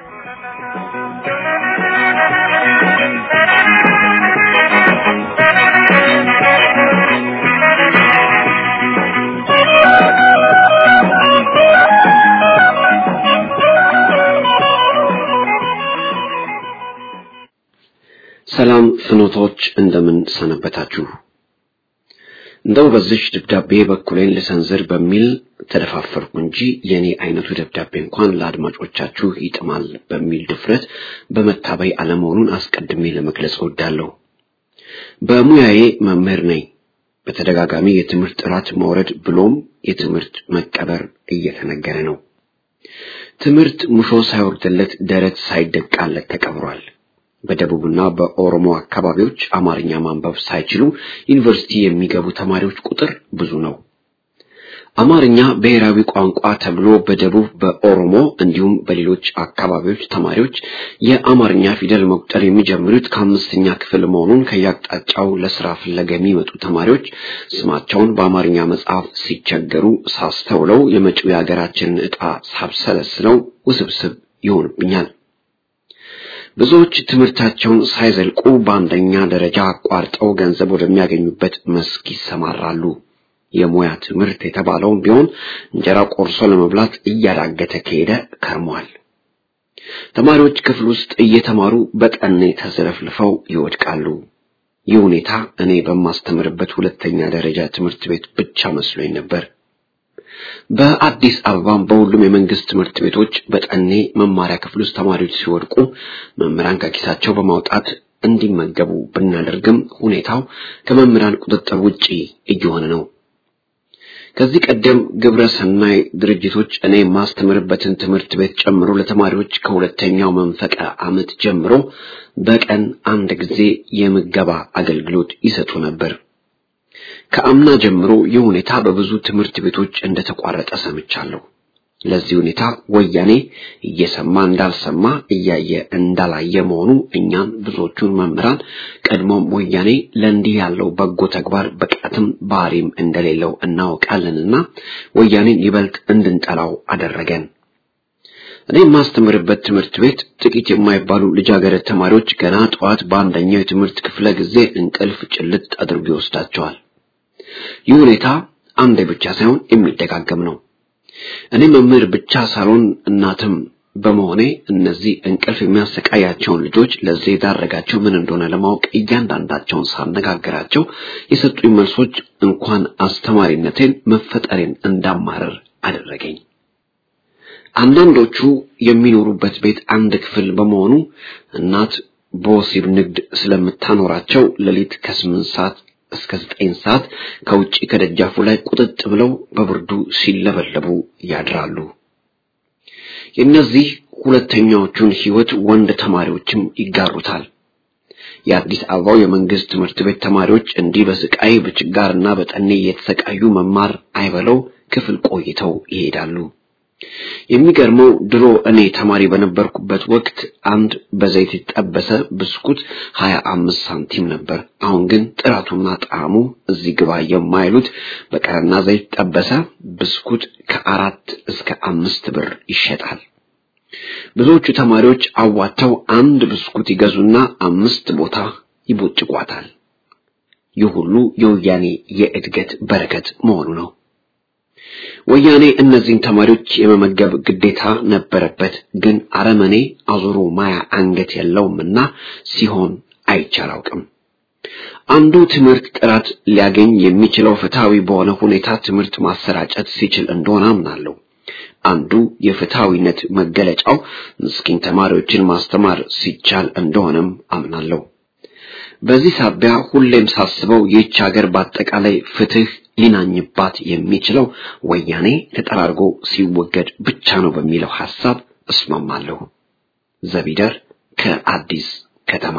ሰላም ፍኖቶች እንደምን ሰነበታችሁ። እንደው በዚች ደብዳቤ በኩሌን ልሰንዝር በሚል ተደፋፈርኩ እንጂ የኔ አይነቱ ደብዳቤ እንኳን ለአድማጮቻችሁ ይጥማል በሚል ድፍረት በመታበይ አለመሆኑን አስቀድሜ ለመግለጽ እወዳለሁ። በሙያዬ መምህር ነኝ። በተደጋጋሚ የትምህርት ጥራት መውረድ ብሎም የትምህርት መቀበር እየተነገረ ነው። ትምህርት ሙሾ ሳይወርድለት ደረት ሳይደቃለት ተቀብሯል። በደቡብና በኦሮሞ አካባቢዎች አማርኛ ማንበብ ሳይችሉ ዩኒቨርሲቲ የሚገቡ ተማሪዎች ቁጥር ብዙ ነው። አማርኛ ብሔራዊ ቋንቋ ተብሎ በደቡብ በኦሮሞ እንዲሁም በሌሎች አካባቢዎች ተማሪዎች የአማርኛ ፊደል መቁጠር የሚጀምሩት ከአምስተኛ ክፍል መሆኑን ከየአቅጣጫው ለስራ ፍለጋ የሚመጡ ተማሪዎች ስማቸውን በአማርኛ መጽሐፍ ሲቸገሩ ሳስተውለው የመጪው የሀገራችንን ዕጣ ሳብሰለስለው ውስብስብ ይሆንብኛል። ብዙዎች ትምህርታቸውን ሳይዘልቁ በአንደኛ ደረጃ አቋርጠው ገንዘብ ወደሚያገኙበት መስክ ይሰማራሉ። የሙያ ትምህርት የተባለውም ቢሆን እንጀራ ቆርሶ ለመብላት እያዳገተ ከሄደ ከርሟል። ተማሪዎች ክፍል ውስጥ እየተማሩ በጠኔ ተዘለፍልፈው ይወድቃሉ። ይህ ሁኔታ እኔ በማስተምርበት ሁለተኛ ደረጃ ትምህርት ቤት ብቻ መስሎኝ ነበር። በአዲስ አበባም በሁሉም የመንግስት ትምህርት ቤቶች በጠኔ መማሪያ ክፍል ውስጥ ተማሪዎች ሲወድቁ መምህራን ከኪሳቸው በማውጣት እንዲመገቡ ብናደርግም ሁኔታው ከመምህራን ቁጥጥር ውጪ እየሆነ ነው። ከዚህ ቀደም ግብረ ሰናይ ድርጅቶች እኔ የማስተምርበትን ትምህርት ቤት ጨምሮ ለተማሪዎች ከሁለተኛው መንፈቀ ዓመት ጀምሮ በቀን አንድ ጊዜ የምገባ አገልግሎት ይሰጡ ነበር። ከአምና ጀምሮ ይህ ሁኔታ በብዙ ትምህርት ቤቶች እንደተቋረጠ ሰምቻለሁ። ለዚህ ሁኔታ ወያኔ እየሰማ እንዳልሰማ እያየ እንዳላየ መሆኑ እኛን ብዙዎቹን መምህራን ቀድሞም ወያኔ ለእንዲህ ያለው በጎ ተግባር ብቃትም ባህሪም እንደሌለው እናውቃለንና ወያኔን ይበልጥ እንድንጠላው አደረገን። እኔ የማስተምርበት ትምህርት ቤት ጥቂት የማይባሉ ልጃገረድ ተማሪዎች ገና ጠዋት በአንደኛው የትምህርት ክፍለ ጊዜ እንቅልፍ ጭልጥ አድርጎ ይወስዳቸዋል። ይህ ሁኔታ አንዴ ብቻ ሳይሆን የሚደጋገም ነው። እኔ መምህር ብቻ ሳልሆን እናትም በመሆኔ እነዚህ እንቅልፍ የሚያሰቃያቸውን ልጆች ለዚህ የዳረጋቸው ምን እንደሆነ ለማወቅ እያንዳንዳቸውን ሳነጋግራቸው የሰጡኝ መልሶች እንኳን አስተማሪነቴን መፈጠሬን እንዳማረር አደረገኝ። አንዳንዶቹ የሚኖሩበት ቤት አንድ ክፍል በመሆኑ እናት በወሲብ ንግድ ስለምታኖራቸው ሌሊት ከስምንት ሰዓት እስከ ዘጠኝ ሰዓት ከውጪ ከደጃፉ ላይ ቁጥጥ ብለው በብርዱ ሲለበለቡ ያድራሉ። የእነዚህ ሁለተኛዎቹን ሕይወት ወንድ ተማሪዎችም ይጋሩታል። የአዲስ አበባው የመንግስት ትምህርት ቤት ተማሪዎች እንዲህ በስቃይ በችጋርና በጠኔ እየተሰቃዩ መማር አይበለው ክፍል ቆይተው ይሄዳሉ። የሚገርመው ድሮ እኔ ተማሪ በነበርኩበት ወቅት አንድ በዘይት የተጠበሰ ብስኩት ሀያ አምስት ሳንቲም ነበር። አሁን ግን ጥራቱና ጣዕሙ እዚህ ግባ የማይሉት በቀረና ዘይት ጠበሰ ብስኩት ከአራት እስከ አምስት ብር ይሸጣል። ብዙዎቹ ተማሪዎች አዋተው አንድ ብስኩት ይገዙና አምስት ቦታ ይቦጭቋታል። ይህ ሁሉ የወያኔ የእድገት በረከት መሆኑ ነው። ወያኔ እነዚህን ተማሪዎች የመመገብ ግዴታ ነበረበት። ግን አረመኔ አዙሮ ማያ አንገት የለውምና ሲሆን አይቻላውቅም። አንዱ ትምህርት ጥራት ሊያገኝ የሚችለው ፍትሃዊ በሆነ ሁኔታ ትምህርት ማሰራጨት ሲችል እንደሆነ አምናለሁ። አንዱ የፍትሃዊነት መገለጫው ምስኪን ተማሪዎችን ማስተማር ሲቻል እንደሆነም አምናለሁ። በዚህ ሳቢያ ሁሌም ሳስበው ይህች ሀገር በአጠቃላይ ፍትህ ሊናኝባት የሚችለው ወያኔ ተጠራርጎ ሲወገድ ብቻ ነው በሚለው ሐሳብ እስማማለሁ። ዘቢደር ከአዲስ ከተማ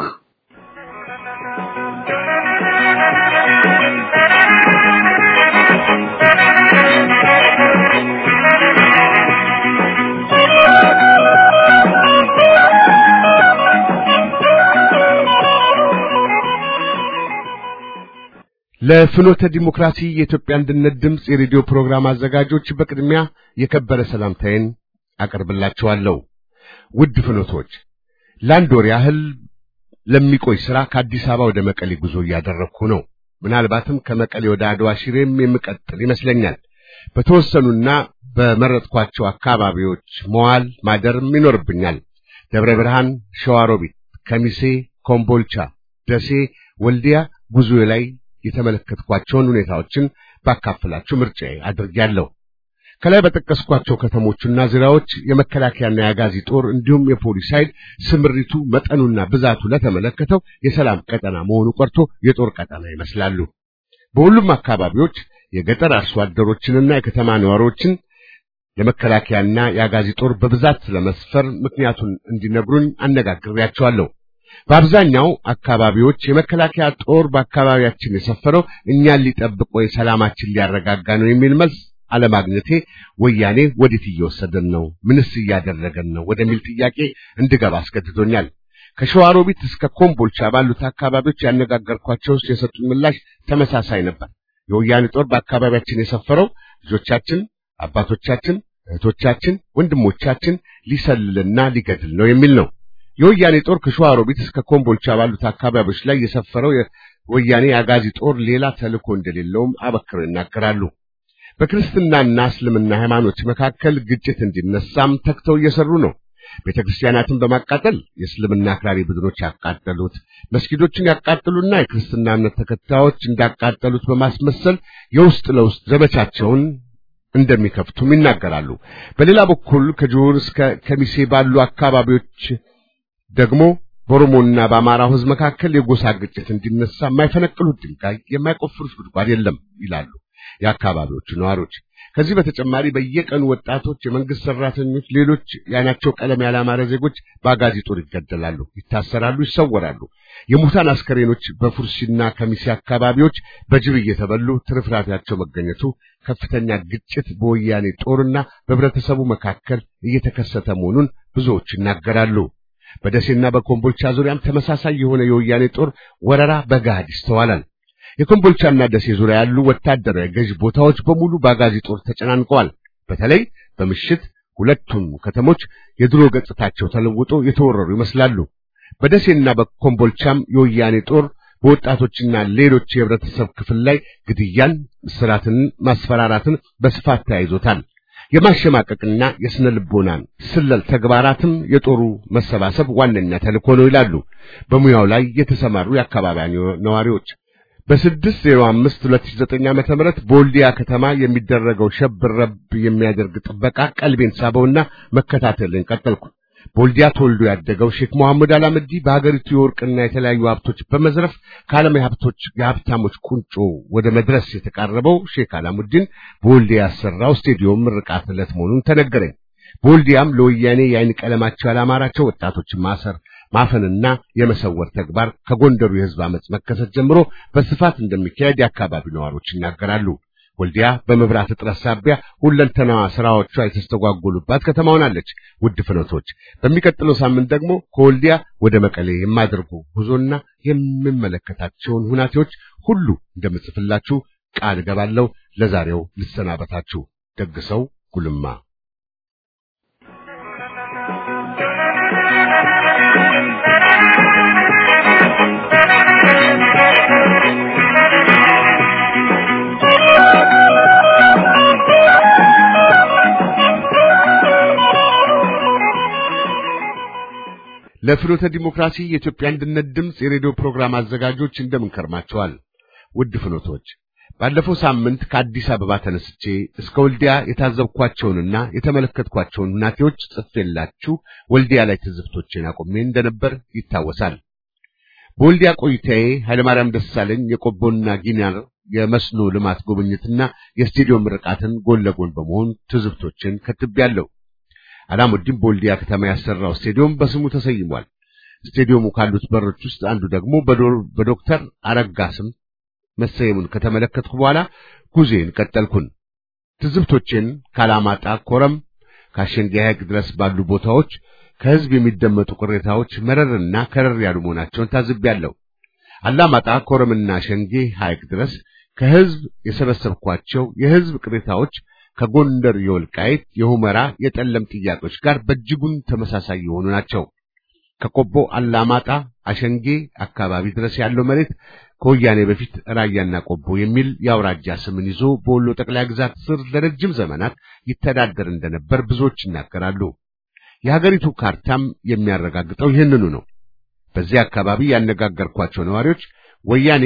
ለፍኖተ ዲሞክራሲ የኢትዮጵያ አንድነት ድምፅ የሬዲዮ ፕሮግራም አዘጋጆች በቅድሚያ የከበረ ሰላምታዬን አቀርብላችኋለሁ። ውድ ፍኖቶች፣ ለአንድ ወር ያህል ለሚቆይ ሥራ ከአዲስ አበባ ወደ መቀሌ ጉዞ እያደረግኩ ነው። ምናልባትም ከመቀሌ ወደ አድዋ ሽሬም የምቀጥል ይመስለኛል። በተወሰኑና በመረጥኳቸው አካባቢዎች መዋል ማደርም ይኖርብኛል። ደብረ ብርሃን፣ ሸዋሮቢት፣ ከሚሴ፣ ኮምቦልቻ፣ ደሴ፣ ወልዲያ ጉዞ ላይ የተመለከትኳቸውን ሁኔታዎችን ባካፍላችሁ ምርጫዬ አድርጌያለሁ። ከላይ በጠቀስኳቸው ከተሞችና ዙሪያዎች የመከላከያና የአጋዚ ጦር እንዲሁም የፖሊስ ኃይል ስምሪቱ መጠኑና ብዛቱ ለተመለከተው የሰላም ቀጠና መሆኑ ቀርቶ የጦር ቀጠና ይመስላሉ። በሁሉም አካባቢዎች የገጠር አርሶ አደሮችንና የከተማ ነዋሪዎችን የመከላከያና የአጋዚ ጦር በብዛት ለመስፈር ምክንያቱን እንዲነግሩኝ አነጋግሬያቸዋለሁ። በአብዛኛው አካባቢዎች የመከላከያ ጦር በአካባቢያችን የሰፈረው እኛን ሊጠብቅ ወይ ሰላማችን ሊያረጋጋ ነው የሚል መልስ አለማግኘቴ ወያኔ ወዴት እየወሰደን ነው? ምንስ እያደረገን ነው? ወደሚል ጥያቄ እንድገባ አስገድዶኛል። ከሸዋሮቢት እስከ ኮምቦልቻ ባሉት አካባቢዎች ያነጋገርኳቸው የሰጡኝ ምላሽ ተመሳሳይ ነበር። የወያኔ ጦር በአካባቢያችን የሰፈረው ልጆቻችን፣ አባቶቻችን፣ እህቶቻችን፣ ወንድሞቻችን ሊሰልልና ሊገድል ነው የሚል ነው። የወያኔ ጦር ከሸዋሮቢት እስከ ኮምቦልቻ ባሉት አካባቢዎች ላይ የሰፈረው የወያኔ አጋዚ ጦር ሌላ ተልእኮ እንደሌለውም አበክረው ይናገራሉ። በክርስትናና እስልምና ሃይማኖት መካከል ግጭት እንዲነሳም ተግተው እየሰሩ ነው። ቤተ ክርስቲያናትን በማቃጠል የእስልምና አክራሪ ቡድኖች ያቃጠሉት፣ መስጊዶችን ያቃጠሉና የክርስትና እምነት ተከታዮች እንዳቃጠሉት በማስመሰል የውስጥ ለውስጥ ዘመቻቸውን እንደሚከፍቱም ይናገራሉ። በሌላ በኩል ከጆር እስከ ከሚሴ ባሉ አካባቢዎች ደግሞ በኦሮሞና በአማራው ሕዝብ መካከል የጎሳ ግጭት እንዲነሳ የማይፈነቅሉት ድንጋይ የማይቆፍሩት ጉድጓድ የለም ይላሉ የአካባቢዎቹ ነዋሪዎች። ከዚህ በተጨማሪ በየቀኑ ወጣቶች፣ የመንግስት ሰራተኞች፣ ሌሎች የዓይናቸው ቀለም ያላማረ ዜጎች በአጋዚ ጦር ይገደላሉ፣ ይታሰራሉ፣ ይሰወራሉ። የሙታን አስከሬኖች በፉርሲና ከሚሴ አካባቢዎች በጅብ እየተበሉ ትርፍራፊያቸው መገኘቱ ከፍተኛ ግጭት በወያኔ ጦርና በህብረተሰቡ መካከል እየተከሰተ መሆኑን ብዙዎች ይናገራሉ። በደሴና በኮምቦልቻ ዙሪያም ተመሳሳይ የሆነ የወያኔ ጦር ወረራ በገሃድ ይስተዋላል። የኮምቦልቻና ደሴ ዙሪያ ያሉ ወታደራዊ ገዥ ቦታዎች በሙሉ በአጋዚ ጦር ተጨናንቀዋል። በተለይ በምሽት ሁለቱም ከተሞች የድሮ ገጽታቸው ተለውጦ የተወረሩ ይመስላሉ። በደሴና በኮምቦልቻም የወያኔ ጦር በወጣቶችና ሌሎች የህብረተሰብ ክፍል ላይ ግድያን፣ እስራትን፣ ማስፈራራትን በስፋት ተያይዞታል። የማሸማቀቅና የስነ ልቦናን ስለል ተግባራትም የጦሩ መሰባሰብ ዋነኛ ተልእኮ ነው ይላሉ በሙያው ላይ የተሰማሩ የአካባቢው ነዋሪዎች። በስድስት ዜሮ አምስት ሁለት ሺህ ዘጠኝ ዓመተ ምህረት በወልዲያ ከተማ የሚደረገው ሸብረብ የሚያደርግ ጥበቃ ቀልቤን ሳበውና መከታተልን ቀጠልኩ። በወልዲያ ተወልዶ ያደገው ሼክ መሐመድ አላምዲ በሀገሪቱ የወርቅና የተለያዩ ሀብቶች በመዝረፍ ከዓለም የሀብቶች የሀብታሞች ቁንጮ ወደ መድረስ የተቃረበው ሼክ አላሙዲን በወልዲያ ያሰራው ስቴዲዮም ምርቃት ዕለት መሆኑን ተነገረኝ። በወልዲያም ለወያኔ የአይን ቀለማቸው ያላማራቸው ወጣቶችን ማሰር ማፈንና የመሰወር ተግባር ከጎንደሩ የህዝብ አመጽ መከሰት ጀምሮ በስፋት እንደሚካሄድ የአካባቢው ነዋሪዎች ይናገራሉ። ወልዲያ በመብራት እጥረት ሳቢያ ሁለንተናዋ ስራዎቿ የተስተጓጎሉባት ከተማ ሆናለች። ውድ ፍኖቶች፣ በሚቀጥለው ሳምንት ደግሞ ከወልዲያ ወደ መቀሌ የማደርጉ ጉዞና የምመለከታቸውን ሁናቴዎች ሁሉ እንደምጽፍላችሁ ቃል እገባለሁ። ለዛሬው ልሰናበታችሁ። ደግሰው ጉልማ ለፍኖተ ዲሞክራሲ የኢትዮጵያ አንድነት ድምፅ የሬዲዮ ፕሮግራም አዘጋጆች እንደምን ከርማችኋል? ውድ ፍኖቶች፣ ባለፈው ሳምንት ከአዲስ አበባ ተነስቼ እስከ ወልዲያ የታዘብኳቸውንና የተመለከትኳቸውን ሁናቴዎች ጽፌላችሁ ወልዲያ ላይ ትዝብቶቼን አቆሜ እንደነበር ይታወሳል። በወልዲያ ቆይታዬ ኃይለማርያም ደሳለኝ የቆቦና ጊኒር የመስኖ ልማት ጉብኝትና የስቴዲዮም ምርቃትን ጎን ለጎን በመሆን ትዝብቶችን ከትቤያለሁ። አላሙዲን በወልዲያ ከተማ ያሰራው ስቴዲዮም በስሙ ተሰይሟል። ስቴዲየሙ ካሉት በሮች ውስጥ አንዱ ደግሞ በዶክተር አረጋ ስም መሰየሙን ከተመለከትኩ በኋላ ጉዜን ቀጠልኩን። ትዝብቶቼን ካላማጣ፣ ኮረም፣ ከአሸንጌ ሐይቅ ድረስ ባሉ ቦታዎች ከህዝብ የሚደመጡ ቅሬታዎች መረርና ከረር ያሉ መሆናቸውን ታዝቤያለሁ። አላማጣ፣ ኮረምና ሸንጌ ሐይቅ ድረስ ከህዝብ የሰበሰብኳቸው የህዝብ ቅሬታዎች ከጎንደር የወልቃይት፣ የሁመራ፣ የጠለም ጥያቄዎች ጋር በእጅጉን ተመሳሳይ የሆኑ ናቸው። ከቆቦ አላማጣ፣ አሸንጌ አካባቢ ድረስ ያለው መሬት ከወያኔ በፊት ራያና ቆቦ የሚል የአውራጃ ስምን ይዞ በወሎ ጠቅላይ ግዛት ስር ለረጅም ዘመናት ይተዳደር እንደነበር ብዙዎች ይናገራሉ። የሀገሪቱ ካርታም የሚያረጋግጠው ይህንኑ ነው። በዚህ አካባቢ ያነጋገርኳቸው ነዋሪዎች ወያኔ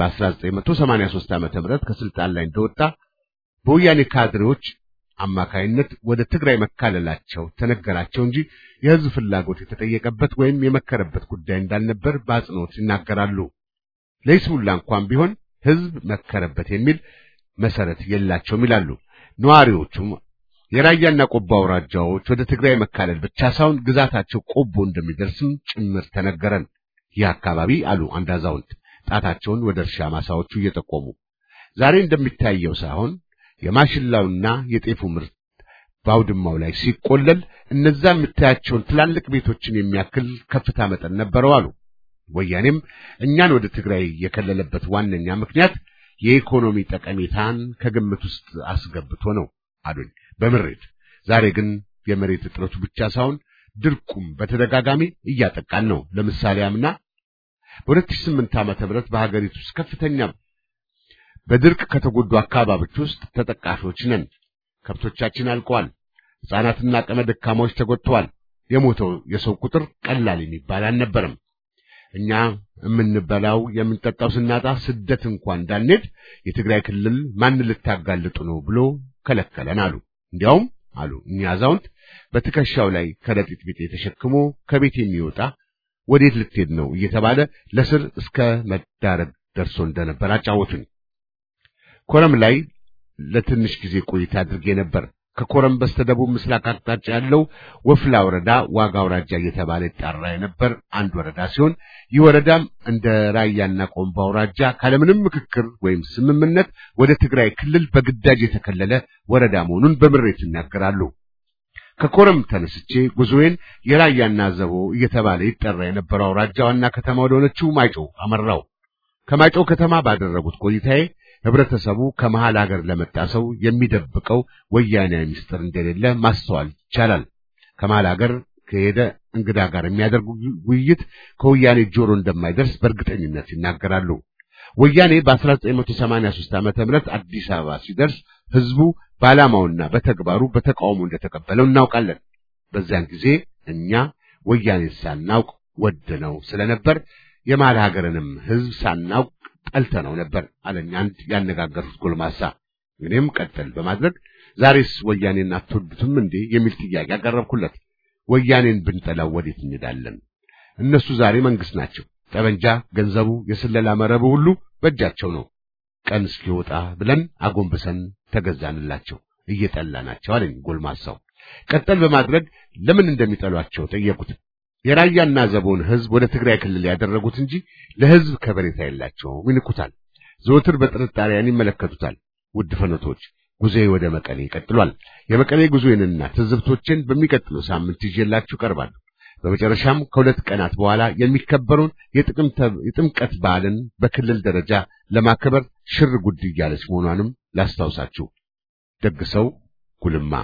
በ1983 ዓመተ ምህረት ከስልጣን ላይ እንደወጣ በወያኔ ካድሬዎች አማካይነት ወደ ትግራይ መካለላቸው ተነገራቸው እንጂ የህዝብ ፍላጎት የተጠየቀበት ወይም የመከረበት ጉዳይ እንዳልነበር በአጽንኦት ይናገራሉ። ለይስሙላ እንኳን ቢሆን ህዝብ መከረበት የሚል መሰረት የላቸውም ይላሉ ነዋሪዎቹም። የራያና ቆቦ አውራጃዎች ወደ ትግራይ መካለል ብቻ ሳይሆን ግዛታቸው ቆቦ እንደሚደርስም ጭምር ተነገረን። ይህ አካባቢ አሉ አንድ አዛውንት ጣታቸውን ወደ እርሻ ማሳዎቹ እየጠቆሙ ዛሬ እንደሚታየው ሳይሆን የማሽላውና የጤፉ ምርት በአውድማው ላይ ሲቆለል እነዛ የምታያቸውን ትላልቅ ቤቶችን የሚያክል ከፍታ መጠን ነበረው አሉ። ወያኔም እኛን ወደ ትግራይ የከለለበት ዋነኛ ምክንያት የኢኮኖሚ ጠቀሜታን ከግምት ውስጥ አስገብቶ ነው አሉኝ በምሬት። ዛሬ ግን የመሬት እጥረቱ ብቻ ሳይሆን ድርቁም በተደጋጋሚ እያጠቃን ነው። ለምሳሌ አምና በ2008 ዓመተ ምህረት በሀገሪቱ ውስጥ ከፍተኛ በድርቅ ከተጎዱ አካባቢዎች ውስጥ ተጠቃሾች ነን። ከብቶቻችን አልቀዋል። ሕፃናትና አቅመ ደካማዎች ተጎድተዋል። የሞተው የሰው ቁጥር ቀላል የሚባል አልነበረም። እኛ የምንበላው የምንጠጣው ስናጣ ስደት እንኳን እንዳንሄድ የትግራይ ክልል ማን ልታጋልጡ ነው ብሎ ከለከለን አሉ። እንዲያውም አሉ እኛ አዛውንት በትከሻው ላይ ከረጢት ቢጤ ተሸክሞ ከቤት የሚወጣ ወዴት ልትሄድ ነው እየተባለ ለስር እስከ መዳረግ ደርሶ እንደነበር አጫወቱኝ። ኮረም ላይ ለትንሽ ጊዜ ቆይታ አድርጌ ነበር። ከኮረም በስተደቡብ ምስራቅ አቅጣጫ ያለው ወፍላ ወረዳ ዋጋ አውራጃ እየተባለ ይጠራ የነበር አንድ ወረዳ ሲሆን ይህ ወረዳም እንደ ራያና ቆምባ አውራጃ ካለምንም ምክክር ወይም ስምምነት ወደ ትግራይ ክልል በግዳጅ የተከለለ ወረዳ መሆኑን በምሬት ይናገራሉ። ከኮረም ተነስቼ ጉዞዬን የራያና ዘቦ እየተባለ ይጠራ የነበረው አውራጃ ዋና ከተማ ወደሆነችው ማይጨው አመራው። ከማይጨው ከተማ ባደረጉት ቆይታዬ ህብረተሰቡ ከመሃል ሀገር ለመጣ ሰው የሚደብቀው ወያኔያዊ ምስጢር እንደሌለ ማስተዋል ይቻላል። ከመሃል ሀገር ከሄደ እንግዳ ጋር የሚያደርጉ ውይይት ከወያኔ ጆሮ እንደማይደርስ በእርግጠኝነት ይናገራሉ። ወያኔ በ1983 ዓመተ ምህረት አዲስ አበባ ሲደርስ ህዝቡ በዓላማውና በተግባሩ በተቃውሞ እንደተቀበለው እናውቃለን። በዚያን ጊዜ እኛ ወያኔ ሳናውቅ ወደነው ስለነበር የመሃል ሀገርንም ህዝብ ሳናውቅ ጠልተነው ነበር አለኝ አንድ ያነጋገሩት ጎልማሳ። እኔም ቀጠል በማድረግ ዛሬስ ወያኔን አትወዱትም እንዴ የሚል ጥያቄ አቀረብኩለት። ወያኔን ብንጠላው ወዴት እንሄዳለን? እነሱ ዛሬ መንግስት ናቸው። ጠበንጃ፣ ገንዘቡ፣ የስለላ መረቡ ሁሉ በእጃቸው ነው። ቀን እስኪወጣ ብለን አጎንብሰን ተገዛንላቸው፣ እየጠላናቸው አለኝ ጎልማሳው። ቀጠል በማድረግ ለምን እንደሚጠሏቸው ጠየቁት። የራያና ዘቦን ህዝብ ወደ ትግራይ ክልል ያደረጉት እንጂ ለህዝብ ከበሬታ የላቸውም፣ ይንቁታል። ዘወትር በጥርጣሬያን ይመለከቱታል። ውድ ፈኖቶች ጉዞዬ ወደ መቀሌ ይቀጥሏል። የመቀሌ ጉዞዬንና ትዝብቶችን በሚቀጥለው ሳምንት ይዤላችሁ ቀርባለሁ። በመጨረሻም ከሁለት ቀናት በኋላ የሚከበረውን የጥምቀት በዓልን በክልል ደረጃ ለማከበር ሽር ጉድ እያለች መሆኗንም ላስታውሳችሁ። ደግሰው ጉልማ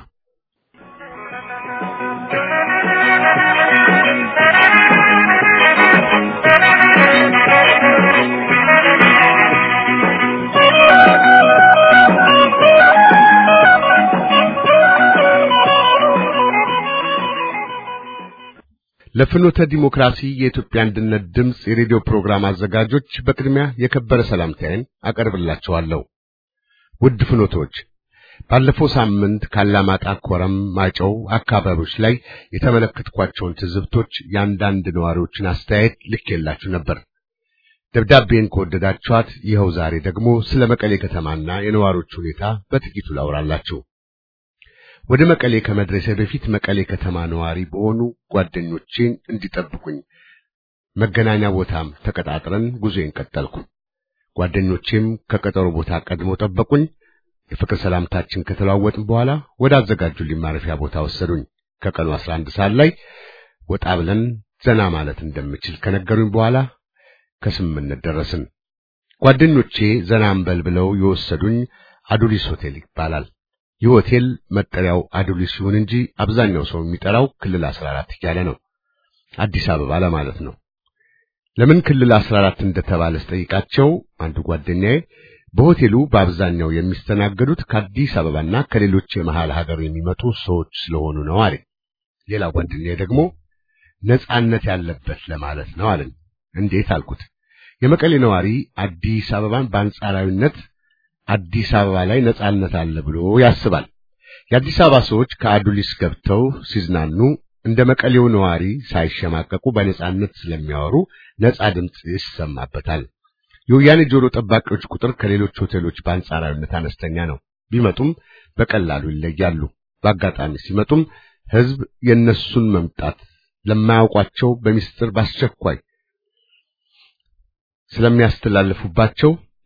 ለፍኖተ ዲሞክራሲ የኢትዮጵያ አንድነት ድምፅ የሬዲዮ ፕሮግራም አዘጋጆች በቅድሚያ የከበረ ሰላምታዬን አቀርብላችኋለሁ። ውድ ፍኖቶች፣ ባለፈው ሳምንት ካላማጣ፣ ኮረም፣ ማጨው አካባቢዎች ላይ የተመለከትኳቸውን ትዝብቶች የአንዳንድ ነዋሪዎችን አስተያየት ልኬላችሁ ነበር። ደብዳቤን ከወደዳችኋት ይኸው ዛሬ ደግሞ ስለ መቀሌ ከተማና የነዋሪዎች ሁኔታ በጥቂቱ ላውራላችሁ። ወደ መቀሌ ከመድረሴ በፊት መቀሌ ከተማ ነዋሪ በሆኑ ጓደኞቼን እንዲጠብቁኝ መገናኛ ቦታም ተቀጣጥረን ጉዞዬን ቀጠልኩ። ጓደኞቼም ከቀጠሮ ቦታ ቀድሞ ጠበቁኝ። የፍቅር ሰላምታችን ከተለዋወጥን በኋላ ወደ አዘጋጁልኝ ማረፊያ ቦታ ወሰዱኝ። ከቀኑ 11 ሰዓት ላይ ወጣ ብለን ዘና ማለት እንደምችል ከነገሩኝ በኋላ ከስምምነት ደረስን። ጓደኞቼ ዘና እንበል ብለው የወሰዱኝ አዱሊስ ሆቴል ይባላል። ይህ ሆቴል መጠሪያው አዱሊስ ሲሆን እንጂ አብዛኛው ሰው የሚጠራው ክልል 14 እያለ ነው። አዲስ አበባ ለማለት ነው። ለምን ክልል 14 እንደተባለ ስጠይቃቸው አንዱ ጓደኛዬ በሆቴሉ በአብዛኛው የሚስተናገዱት ከአዲስ አበባና ከሌሎች የመሃል ሀገር የሚመጡ ሰዎች ስለሆኑ ነው አለ። ሌላ ጓደኛዬ ደግሞ ነጻነት ያለበት ለማለት ነው አለኝ። እንዴት አልኩት። የመቀሌ ነዋሪ አዲስ አበባን በአንጻራዊነት አዲስ አበባ ላይ ነጻነት አለ ብሎ ያስባል። የአዲስ አበባ ሰዎች ከአዱሊስ ገብተው ሲዝናኑ እንደ መቀሌው ነዋሪ ሳይሸማቀቁ በነጻነት ስለሚያወሩ ነጻ ድምፅ ይሰማበታል። የወያኔ ጆሮ ጠባቂዎች ቁጥር ከሌሎች ሆቴሎች በአንጻራዊነት አነስተኛ ነው። ቢመጡም በቀላሉ ይለያሉ። በአጋጣሚ ሲመጡም ሕዝብ የነሱን መምጣት ለማያውቋቸው በሚስጥር በአስቸኳይ ስለሚያስተላልፉባቸው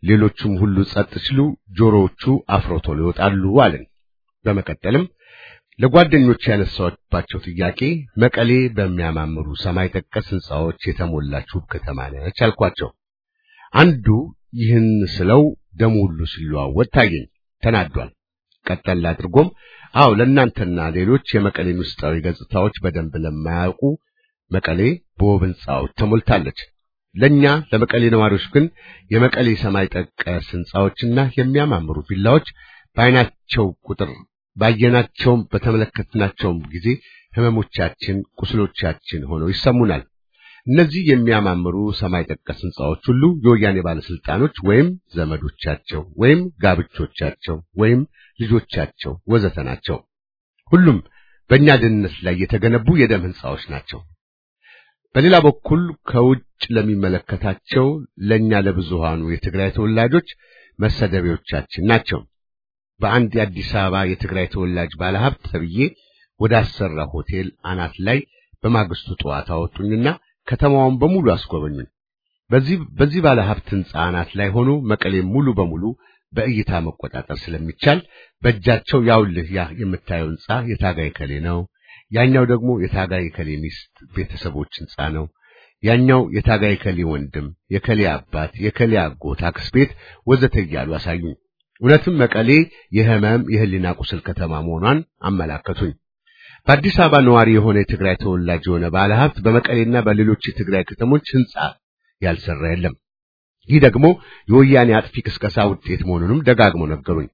ሌሎቹም ሁሉ ጸጥ ሲሉ ጆሮዎቹ አፍሮቶሎ ይወጣሉ አለን። በመቀጠልም ለጓደኞች ያነሳባቸው ጥያቄ መቀሌ በሚያማምሩ ሰማይ ጠቀስ ሕንጻዎች የተሞላች ውብ ከተማ ነች አልኳቸው። አንዱ ይህን ስለው ደሙ ሁሉ ሲለዋወጥ ታየኝ። ተናዷል። ቀጠል አድርጎም አዎ ለእናንተና ሌሎች የመቀሌን ውስጣዊ ገጽታዎች በደንብ ለማያውቁ መቀሌ በውብ ሕንጻዎች ተሞልታለች። ለኛ ለመቀሌ ነዋሪዎች ግን የመቀሌ ሰማይ ጠቀስ ሕንጻዎችና የሚያማምሩ ቪላዎች በዓይናቸው ቁጥር ባየናቸውም በተመለከትናቸውም ጊዜ ህመሞቻችን፣ ቁስሎቻችን ሆነው ይሰሙናል። እነዚህ የሚያማምሩ ሰማይ ጠቀስ ሕንጻዎች ሁሉ የወያኔ ባለስልጣኖች ወይም ዘመዶቻቸው ወይም ጋብቾቻቸው ወይም ልጆቻቸው ወዘተ ናቸው። ሁሉም በእኛ ደህንነት ላይ የተገነቡ የደም ሕንጻዎች ናቸው። በሌላ በኩል ከውጭ ለሚመለከታቸው ለኛ ለብዙሃኑ የትግራይ ተወላጆች መሰደቢያዎቻችን ናቸው። በአንድ የአዲስ አበባ የትግራይ ተወላጅ ባለሀብት ተብዬ ወደ አሰራ ሆቴል አናት ላይ በማግስቱ ጠዋት አወጡኝና ከተማዋን በሙሉ አስጎበኙኝ። በዚህ በዚህ ባለሀብት ሕንጻ አናት ላይ ሆኖ መቀሌም ሙሉ በሙሉ በእይታ መቆጣጠር ስለሚቻል በእጃቸው ያውልህ ያ የምታየው ሕንጻ የታጋይ ከሌ ነው፣ ያኛው ደግሞ የታጋይ ከሌ ሚስት ቤተሰቦች ሕንጻ ነው፣ ያኛው የታጋይ ከሌ ወንድም፣ የከሌ አባት፣ የከሌ አጎት፣ አክስት ቤት ወዘተ እያሉ አሳዩኝ። እውነትም መቀሌ የህመም የህሊና ቁስል ከተማ መሆኗን አመላከቱኝ። በአዲስ አበባ ነዋሪ የሆነ የትግራይ ተወላጅ የሆነ ባለሀብት በመቀሌና በሌሎች የትግራይ ከተሞች ሕንጻ ያልሰራ የለም። ይህ ደግሞ የወያኔ አጥፊ ቅስቀሳ ውጤት መሆኑንም ደጋግሞ ነገሩኝ።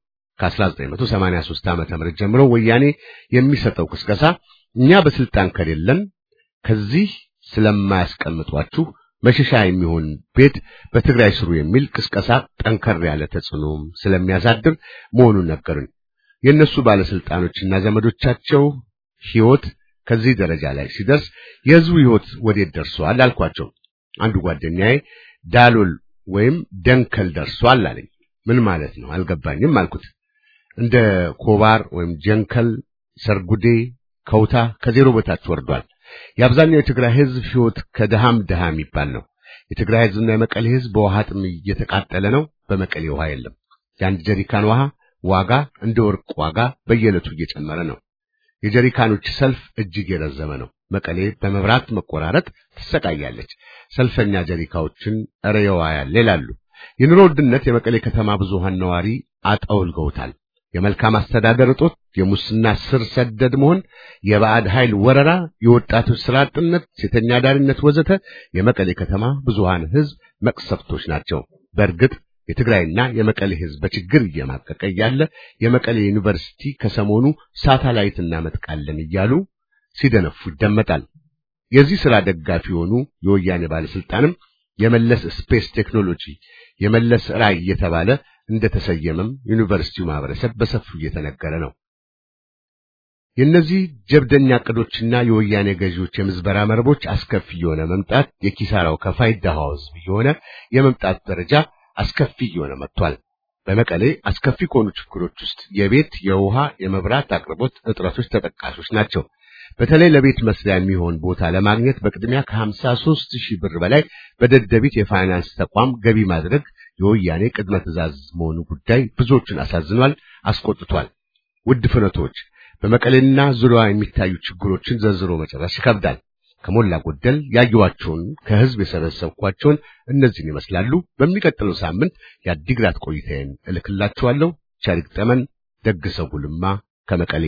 ከ1983 ዓመተ ምህረት ጀምሮ ወያኔ የሚሰጠው ቅስቀሳ እኛ በስልጣን ከሌለን ከዚህ ስለማያስቀምጧችሁ መሸሻ የሚሆን ቤት በትግራይ ስሩ የሚል ቅስቀሳ ጠንከር ያለ ተጽዕኖም ስለሚያሳድር መሆኑን ነገሩኝ። የእነሱ ባለስልጣኖችና ዘመዶቻቸው ሕይወት ከዚህ ደረጃ ላይ ሲደርስ የህዝቡ ሕይወት ወዴት ደርሷል አልኳቸው። አንዱ ጓደኛዬ ዳሎል ወይም ደንከል ደርሷል አለኝ። ምን ማለት ነው አልገባኝም አልኩት። እንደ ኮባር ወይም ጀንከል፣ ሰርጉዴ፣ ከውታ ከዜሮ በታች ወርዷል። የአብዛኛው የትግራይ ህዝብ ሕይወት ከድሃም ድሃ የሚባል ነው። የትግራይ ህዝብና የመቀሌ ህዝብ በውሃ ጥም እየተቃጠለ ነው። በመቀሌ ውሃ የለም። የአንድ ጀሪካን ውሃ ዋጋ እንደ ወርቅ ዋጋ በየዕለቱ እየጨመረ ነው። የጀሪካኖች ሰልፍ እጅግ የረዘመ ነው። መቀሌ በመብራት መቆራረጥ ትሰቃያለች። ሰልፈኛ ጀሪካዎችን እረ የዋ ያለ ይላሉ። የኑሮ ውድነት የመቀሌ ከተማ ብዙሃን ነዋሪ አጠውልገውታል። የመልካም አስተዳደር እጦት፣ የሙስና ስር ሰደድ መሆን፣ የባዕድ ኃይል ወረራ፣ የወጣቶች ስራ አጥነት፣ ሴተኛ አዳሪነት ወዘተ የመቀሌ ከተማ ብዙሃን ህዝብ መቅሰፍቶች ናቸው። በእርግጥ የትግራይና የመቀሌ ህዝብ በችግር እየማቀቀ እያለ የመቀሌ ዩኒቨርሲቲ ከሰሞኑ ሳተላይት እናመጥቃለን እያሉ ሲደነፉ ይደመጣል። የዚህ ሥራ ደጋፊ የሆኑ የወያኔ ባለስልጣንም የመለስ ስፔስ ቴክኖሎጂ የመለስ ራዕይ እየተባለ እንደተሰየመም ዩኒቨርሲቲው ማህበረሰብ በሰፊው እየተነገረ ነው። የእነዚህ ጀብደኛ ዕቅዶችና የወያኔ ገዢዎች የምዝበራ መረቦች አስከፊ የሆነ መምጣት የኪሳራው ከፋይ ድሃው ህዝብ የሆነ የመምጣት ደረጃ አስከፊ እየሆነ መጥቷል። በመቀሌ አስከፊ ከሆኑ ችግሮች ውስጥ የቤት፣ የውሃ፣ የመብራት አቅርቦት እጥረቶች ተጠቃሾች ናቸው። በተለይ ለቤት መስሪያ የሚሆን ቦታ ለማግኘት በቅድሚያ ከ53 ሺህ ብር በላይ በደደቢት የፋይናንስ ተቋም ገቢ ማድረግ የወያኔ ቅድመ ትዕዛዝ መሆኑ ጉዳይ ብዙዎችን አሳዝኗል፣ አስቆጥቷል። ውድ ፍኖቶች፣ በመቀሌና ዙሪያዋ የሚታዩ ችግሮችን ዘርዝሮ መጨረስ ይከብዳል። ከሞላ ጎደል ያየኋቸውን ከህዝብ የሰበሰብኳቸውን እነዚህን ይመስላሉ። በሚቀጥለው ሳምንት የአዲግራት ቆይታዬን እልክላችኋለሁ። ቸር ይግጠመን። ደግሰው ጉልማ ከመቀሌ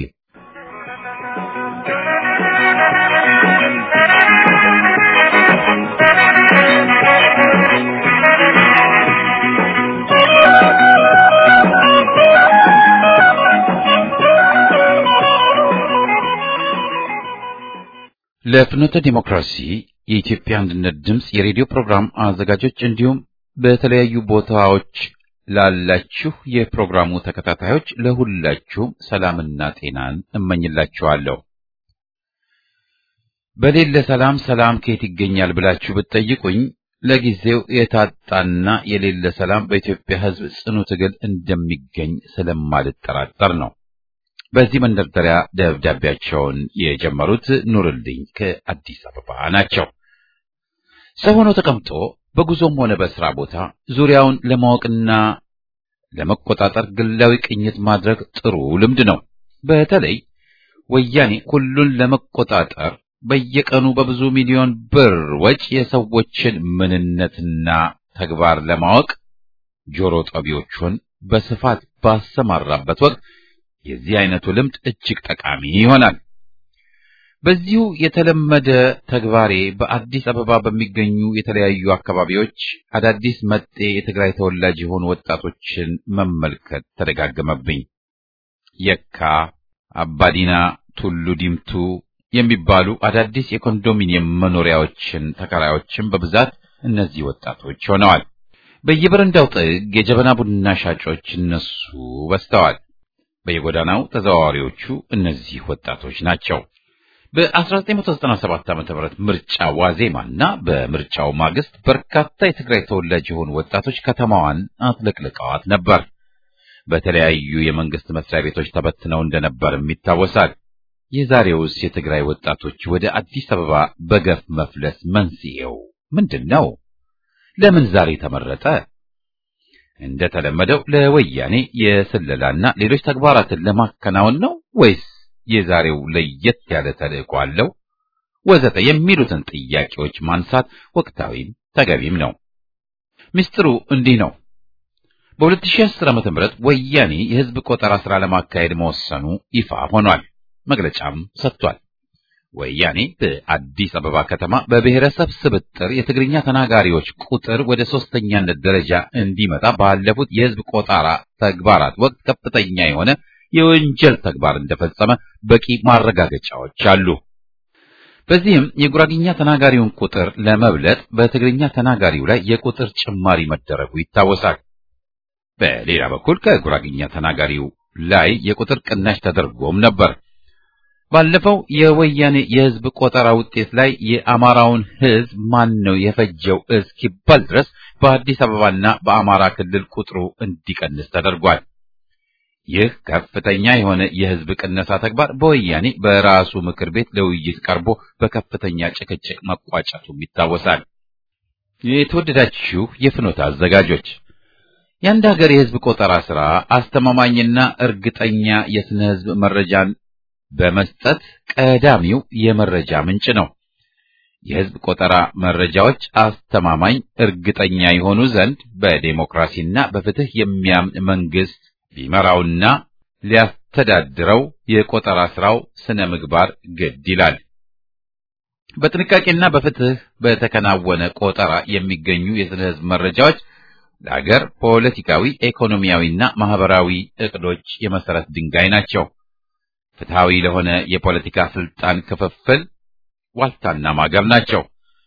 ለፍኖተ ዲሞክራሲ የኢትዮጵያ አንድነት ድምፅ የሬዲዮ ፕሮግራም አዘጋጆች እንዲሁም በተለያዩ ቦታዎች ላላችሁ የፕሮግራሙ ተከታታዮች ለሁላችሁም ሰላምና ጤናን እመኝላችኋለሁ። በሌለ ሰላም ሰላም ከየት ይገኛል ብላችሁ ብትጠይቁኝ ለጊዜው የታጣና የሌለ ሰላም በኢትዮጵያ ሕዝብ ጽኑ ትግል እንደሚገኝ ስለማልጠራጠር ነው። በዚህ መንደርደሪያ ደብዳቤያቸውን የጀመሩት ኑርልኝ ከአዲስ አበባ ናቸው። ሰው ሆኖ ተቀምጦ በጉዞም ሆነ በስራ ቦታ ዙሪያውን ለማወቅና ለመቆጣጠር ግላዊ ቅኝት ማድረግ ጥሩ ልምድ ነው። በተለይ ወያኔ ሁሉን ለመቆጣጠር በየቀኑ በብዙ ሚሊዮን ብር ወጪ የሰዎችን ምንነትና ተግባር ለማወቅ ጆሮ ጠቢዎቹን በስፋት ባሰማራበት ወቅት የዚህ አይነቱ ልምድ እጅግ ጠቃሚ ይሆናል። በዚሁ የተለመደ ተግባሬ በአዲስ አበባ በሚገኙ የተለያዩ አካባቢዎች አዳዲስ መጤ የትግራይ ተወላጅ የሆኑ ወጣቶችን መመልከት ተደጋገመብኝ። የካ፣ አባዲና፣ ቱሉ ዲምቱ የሚባሉ አዳዲስ የኮንዶሚኒየም መኖሪያዎችን ተከራዮችን በብዛት እነዚህ ወጣቶች ሆነዋል። በየበረንዳው ጥግ የጀበና ቡና ሻጮች እነሱ በዝተዋል። በየጎዳናው ተዘዋዋሪዎቹ እነዚህ ወጣቶች ናቸው። በ1997 ዓ.ም ምርጫ ዋዜማና በምርጫው ማግስት በርካታ የትግራይ ተወላጅ የሆኑ ወጣቶች ከተማዋን አጥለቅልቀዋት ነበር። በተለያዩ የመንግስት መስሪያ ቤቶች ተበትነው እንደነበርም ይታወሳል። የዛሬውስ የትግራይ ወጣቶች ወደ አዲስ አበባ በገፍ መፍለስ መንስኤው ምንድን ነው? ለምን ዛሬ ተመረጠ? እንደተለመደው ለወያኔ የስለላና ሌሎች ተግባራትን ለማከናወን ነው ወይስ የዛሬው ለየት ያለ ተልዕኮ አለው? ወዘተ የሚሉትን ጥያቄዎች ማንሳት ወቅታዊም ተገቢም ነው። ምስጢሩ እንዲህ ነው። በ2010 ዓ.ም ወያኔ የህዝብ ቆጠራ ስራ ለማካሄድ መወሰኑ ይፋ ሆኗል። መግለጫም ሰጥቷል። ወያኔ በአዲስ አበባ ከተማ በብሔረሰብ ስብጥር የትግርኛ ተናጋሪዎች ቁጥር ወደ ሶስተኛነት ደረጃ እንዲመጣ ባለፉት የህዝብ ቆጠራ ተግባራት ወቅት ከፍተኛ የሆነ የወንጀል ተግባር እንደፈጸመ በቂ ማረጋገጫዎች አሉ። በዚህም የጉራግኛ ተናጋሪውን ቁጥር ለመብለጥ በትግርኛ ተናጋሪው ላይ የቁጥር ጭማሪ መደረጉ ይታወሳል። በሌላ በኩል ከጉራግኛ ተናጋሪው ላይ የቁጥር ቅናሽ ተደርጎም ነበር። ባለፈው የወያኔ የህዝብ ቆጠራ ውጤት ላይ የአማራውን ህዝብ ማን ነው የፈጀው እስኪባል ድረስ በአዲስ አበባና በአማራ ክልል ቁጥሩ እንዲቀንስ ተደርጓል። ይህ ከፍተኛ የሆነ የህዝብ ቅነሳ ተግባር በወያኔ በራሱ ምክር ቤት ለውይይት ቀርቦ በከፍተኛ ጭቅጭቅ መቋጨቱም ይታወሳል። የተወደዳችሁ የፍኖተ አዘጋጆች የአንድ ሀገር የህዝብ ቆጠራ ስራ አስተማማኝና እርግጠኛ የስነ ህዝብ መረጃን በመስጠት ቀዳሚው የመረጃ ምንጭ ነው። የህዝብ ቆጠራ መረጃዎች አስተማማኝ፣ እርግጠኛ የሆኑ ዘንድ በዴሞክራሲና በፍትህ የሚያምን መንግስት ሊመራውና ሊያስተዳድረው የቆጠራ ስራው ስነ ምግባር ግድ ይላል። በጥንቃቄና በፍትህ በተከናወነ ቆጠራ የሚገኙ የስነ ህዝብ መረጃዎች ለሀገር ፖለቲካዊ፣ ኢኮኖሚያዊና ማህበራዊ እቅዶች የመሰረት ድንጋይ ናቸው። ፍትሃዊ ለሆነ የፖለቲካ ስልጣን ክፍፍል ዋልታና ማገር ናቸው።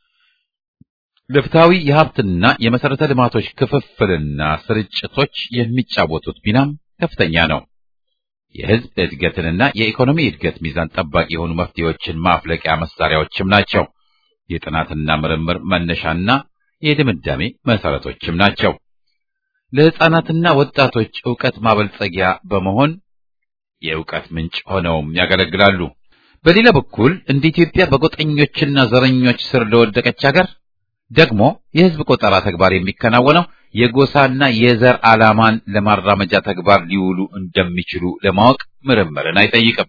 ለፍትሃዊ የሀብትና የመሰረተ ልማቶች ክፍፍልና ስርጭቶች የሚጫወቱት ሚናም ከፍተኛ ነው። የህዝብ እድገትንና የኢኮኖሚ እድገት ሚዛን ጠባቂ የሆኑ መፍትሄዎችን ማፍለቂያ መሳሪያዎችም ናቸው። የጥናትና ምርምር መነሻና የድምዳሜ መሰረቶችም ናቸው። ለህፃናትና ወጣቶች ዕውቀት ማበልጸጊያ በመሆን የዕውቀት ምንጭ ሆነውም ያገለግላሉ። በሌላ በኩል እንደ ኢትዮጵያ በጎጠኞችና ዘረኞች ስር ለወደቀች ሀገር ደግሞ የህዝብ ቆጠራ ተግባር የሚከናወነው የጎሳና የዘር ዓላማን ለማራመጃ ተግባር ሊውሉ እንደሚችሉ ለማወቅ ምርምርን አይጠይቅም።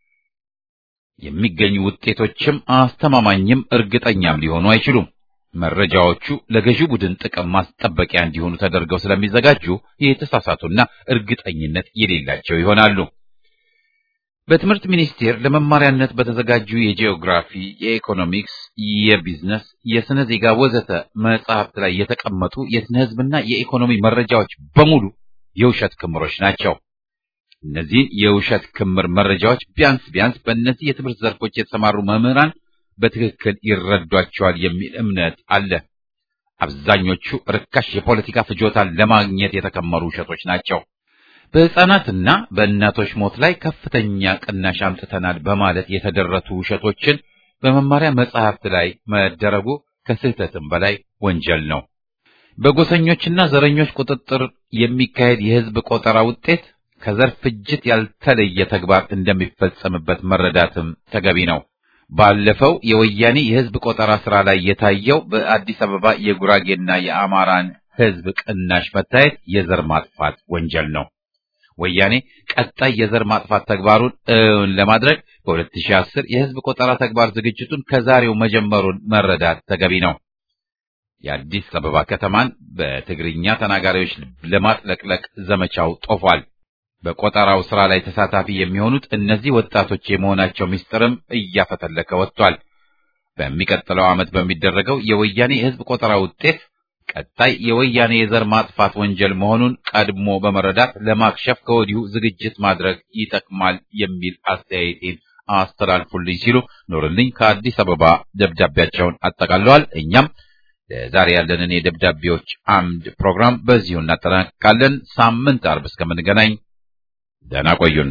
የሚገኙ ውጤቶችም አስተማማኝም እርግጠኛም ሊሆኑ አይችሉም። መረጃዎቹ ለገዢው ቡድን ጥቅም ማስጠበቂያ እንዲሆኑ ተደርገው ስለሚዘጋጁ የተሳሳቱና እርግጠኝነት የሌላቸው ይሆናሉ። በትምህርት ሚኒስቴር ለመማሪያነት በተዘጋጁ የጂኦግራፊ፣ የኢኮኖሚክስ፣ የቢዝነስ፣ የስነ ዜጋ ወዘተ መጽሐፍት ላይ የተቀመጡ የስነ ህዝብና የኢኮኖሚ መረጃዎች በሙሉ የውሸት ክምሮች ናቸው። እነዚህን የውሸት ክምር መረጃዎች ቢያንስ ቢያንስ በእነዚህ የትምህርት ዘርፎች የተሰማሩ መምህራን በትክክል ይረዷቸዋል የሚል እምነት አለ። አብዛኞቹ ርካሽ የፖለቲካ ፍጆታን ለማግኘት የተከመሩ ውሸቶች ናቸው። በህፃናትና በእናቶች ሞት ላይ ከፍተኛ ቅናሽ አምጥተናል በማለት የተደረቱ ውሸቶችን በመማሪያ መጽሐፍት ላይ መደረጉ ከስህተትም በላይ ወንጀል ነው። በጎሰኞችና ዘረኞች ቁጥጥር የሚካሄድ የህዝብ ቆጠራ ውጤት ከዘር ፍጅት ያልተለየ ተግባር እንደሚፈጸምበት መረዳትም ተገቢ ነው። ባለፈው የወያኔ የህዝብ ቆጠራ ስራ ላይ የታየው በአዲስ አበባ የጉራጌና የአማራን ህዝብ ቅናሽ መታየት የዘር ማጥፋት ወንጀል ነው። ወያኔ ቀጣይ የዘር ማጥፋት ተግባሩን እውን ለማድረግ በ2010 የህዝብ ቆጠራ ተግባር ዝግጅቱን ከዛሬው መጀመሩን መረዳት ተገቢ ነው። የአዲስ አበባ ከተማን በትግርኛ ተናጋሪዎች ለማጥለቅለቅ ዘመቻው ጦፏል። በቆጠራው ስራ ላይ ተሳታፊ የሚሆኑት እነዚህ ወጣቶች የመሆናቸው ምስጢርም እያፈተለከ ወጥቷል። በሚቀጥለው ዓመት በሚደረገው የወያኔ የህዝብ ቆጠራ ውጤት ቀጣይ የወያኔ የዘር ማጥፋት ወንጀል መሆኑን ቀድሞ በመረዳት ለማክሸፍ ከወዲሁ ዝግጅት ማድረግ ይጠቅማል የሚል አስተያየቴን አስተላልፉልኝ ሲሉ ኖርልኝ ከአዲስ አበባ ደብዳቤያቸውን አጠቃለዋል። እኛም ለዛሬ ያለንን የደብዳቤዎች አምድ ፕሮግራም በዚሁ እናጠናቅቃለን። ሳምንት አርብ እስከምንገናኝ ደህና ቆዩን።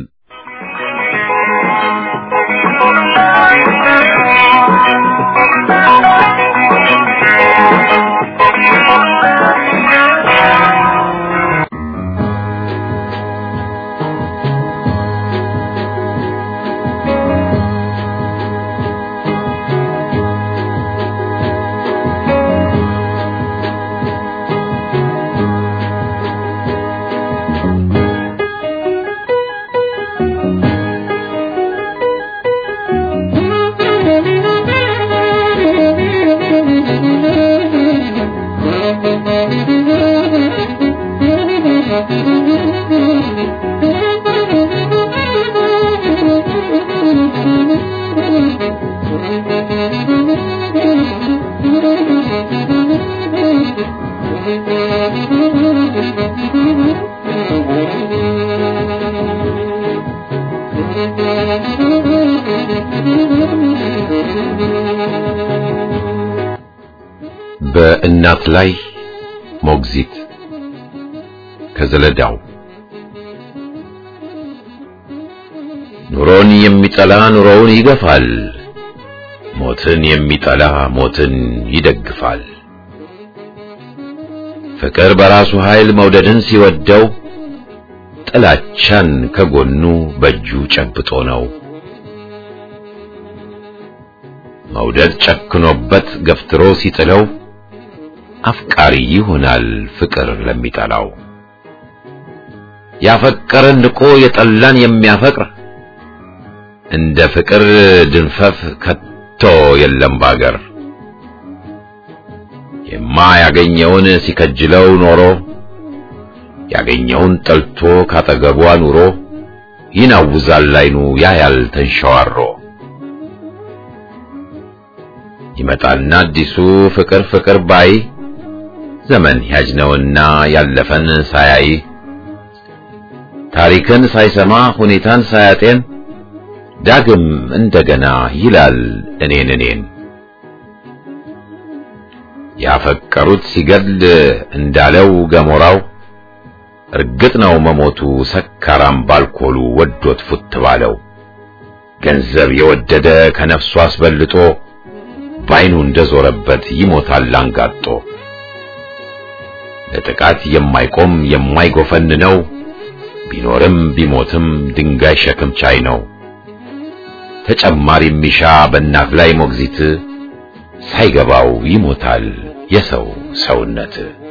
በእናት ላይ ሞግዚት ከዘለዳው ኑሮን የሚጠላ ኑሮውን ይገፋል፣ ሞትን የሚጠላ ሞትን ይደግፋል። ፍቅር በራሱ ኃይል መውደድን ሲወደው ጥላቻን ከጎኑ በእጁ ጨብጦ ነው። መውደድ ጨክኖበት ገፍትሮ ሲጥለው አፍቃሪ ይሆናል ፍቅር ለሚጠላው። ያፈቀረን ንቆ የጠላን የሚያፈቅር እንደ ፍቅር ድንፈፍ ከቶ የለም ባገር። የማያገኘውን ሲከጅለው ኖሮ ያገኘውን ጠልቶ ካጠገቧ ኑሮ ይናውዛል ላይኑ ያያል ተንሸዋሮ። ይመጣና አዲሱ ፍቅር ፍቅር ባይ ዘመን ያጅነውና ያለፈን ሳያይ ታሪክን ሳይሰማ ሁኔታን ሳያጤን ዳግም እንደገና ይላል እኔን እኔን ያፈቀሩት ሲገድል እንዳለው ገሞራው እርግጥ ነው መሞቱ ሰካራም ባልኮሉ ወዶት ፉት ባለው ገንዘብ የወደደ ከነፍሱ አስበልጦ ባይኑ እንደዞረበት ይሞታል አንጋጦ። ለጥቃት የማይቆም የማይጎፈን ነው ቢኖርም ቢሞትም ድንጋይ ሸክም ቻይ ነው። ተጨማሪ ሚሻ በእናት ላይ ሞግዚት ሳይገባው ይሞታል የሰው ሰውነት።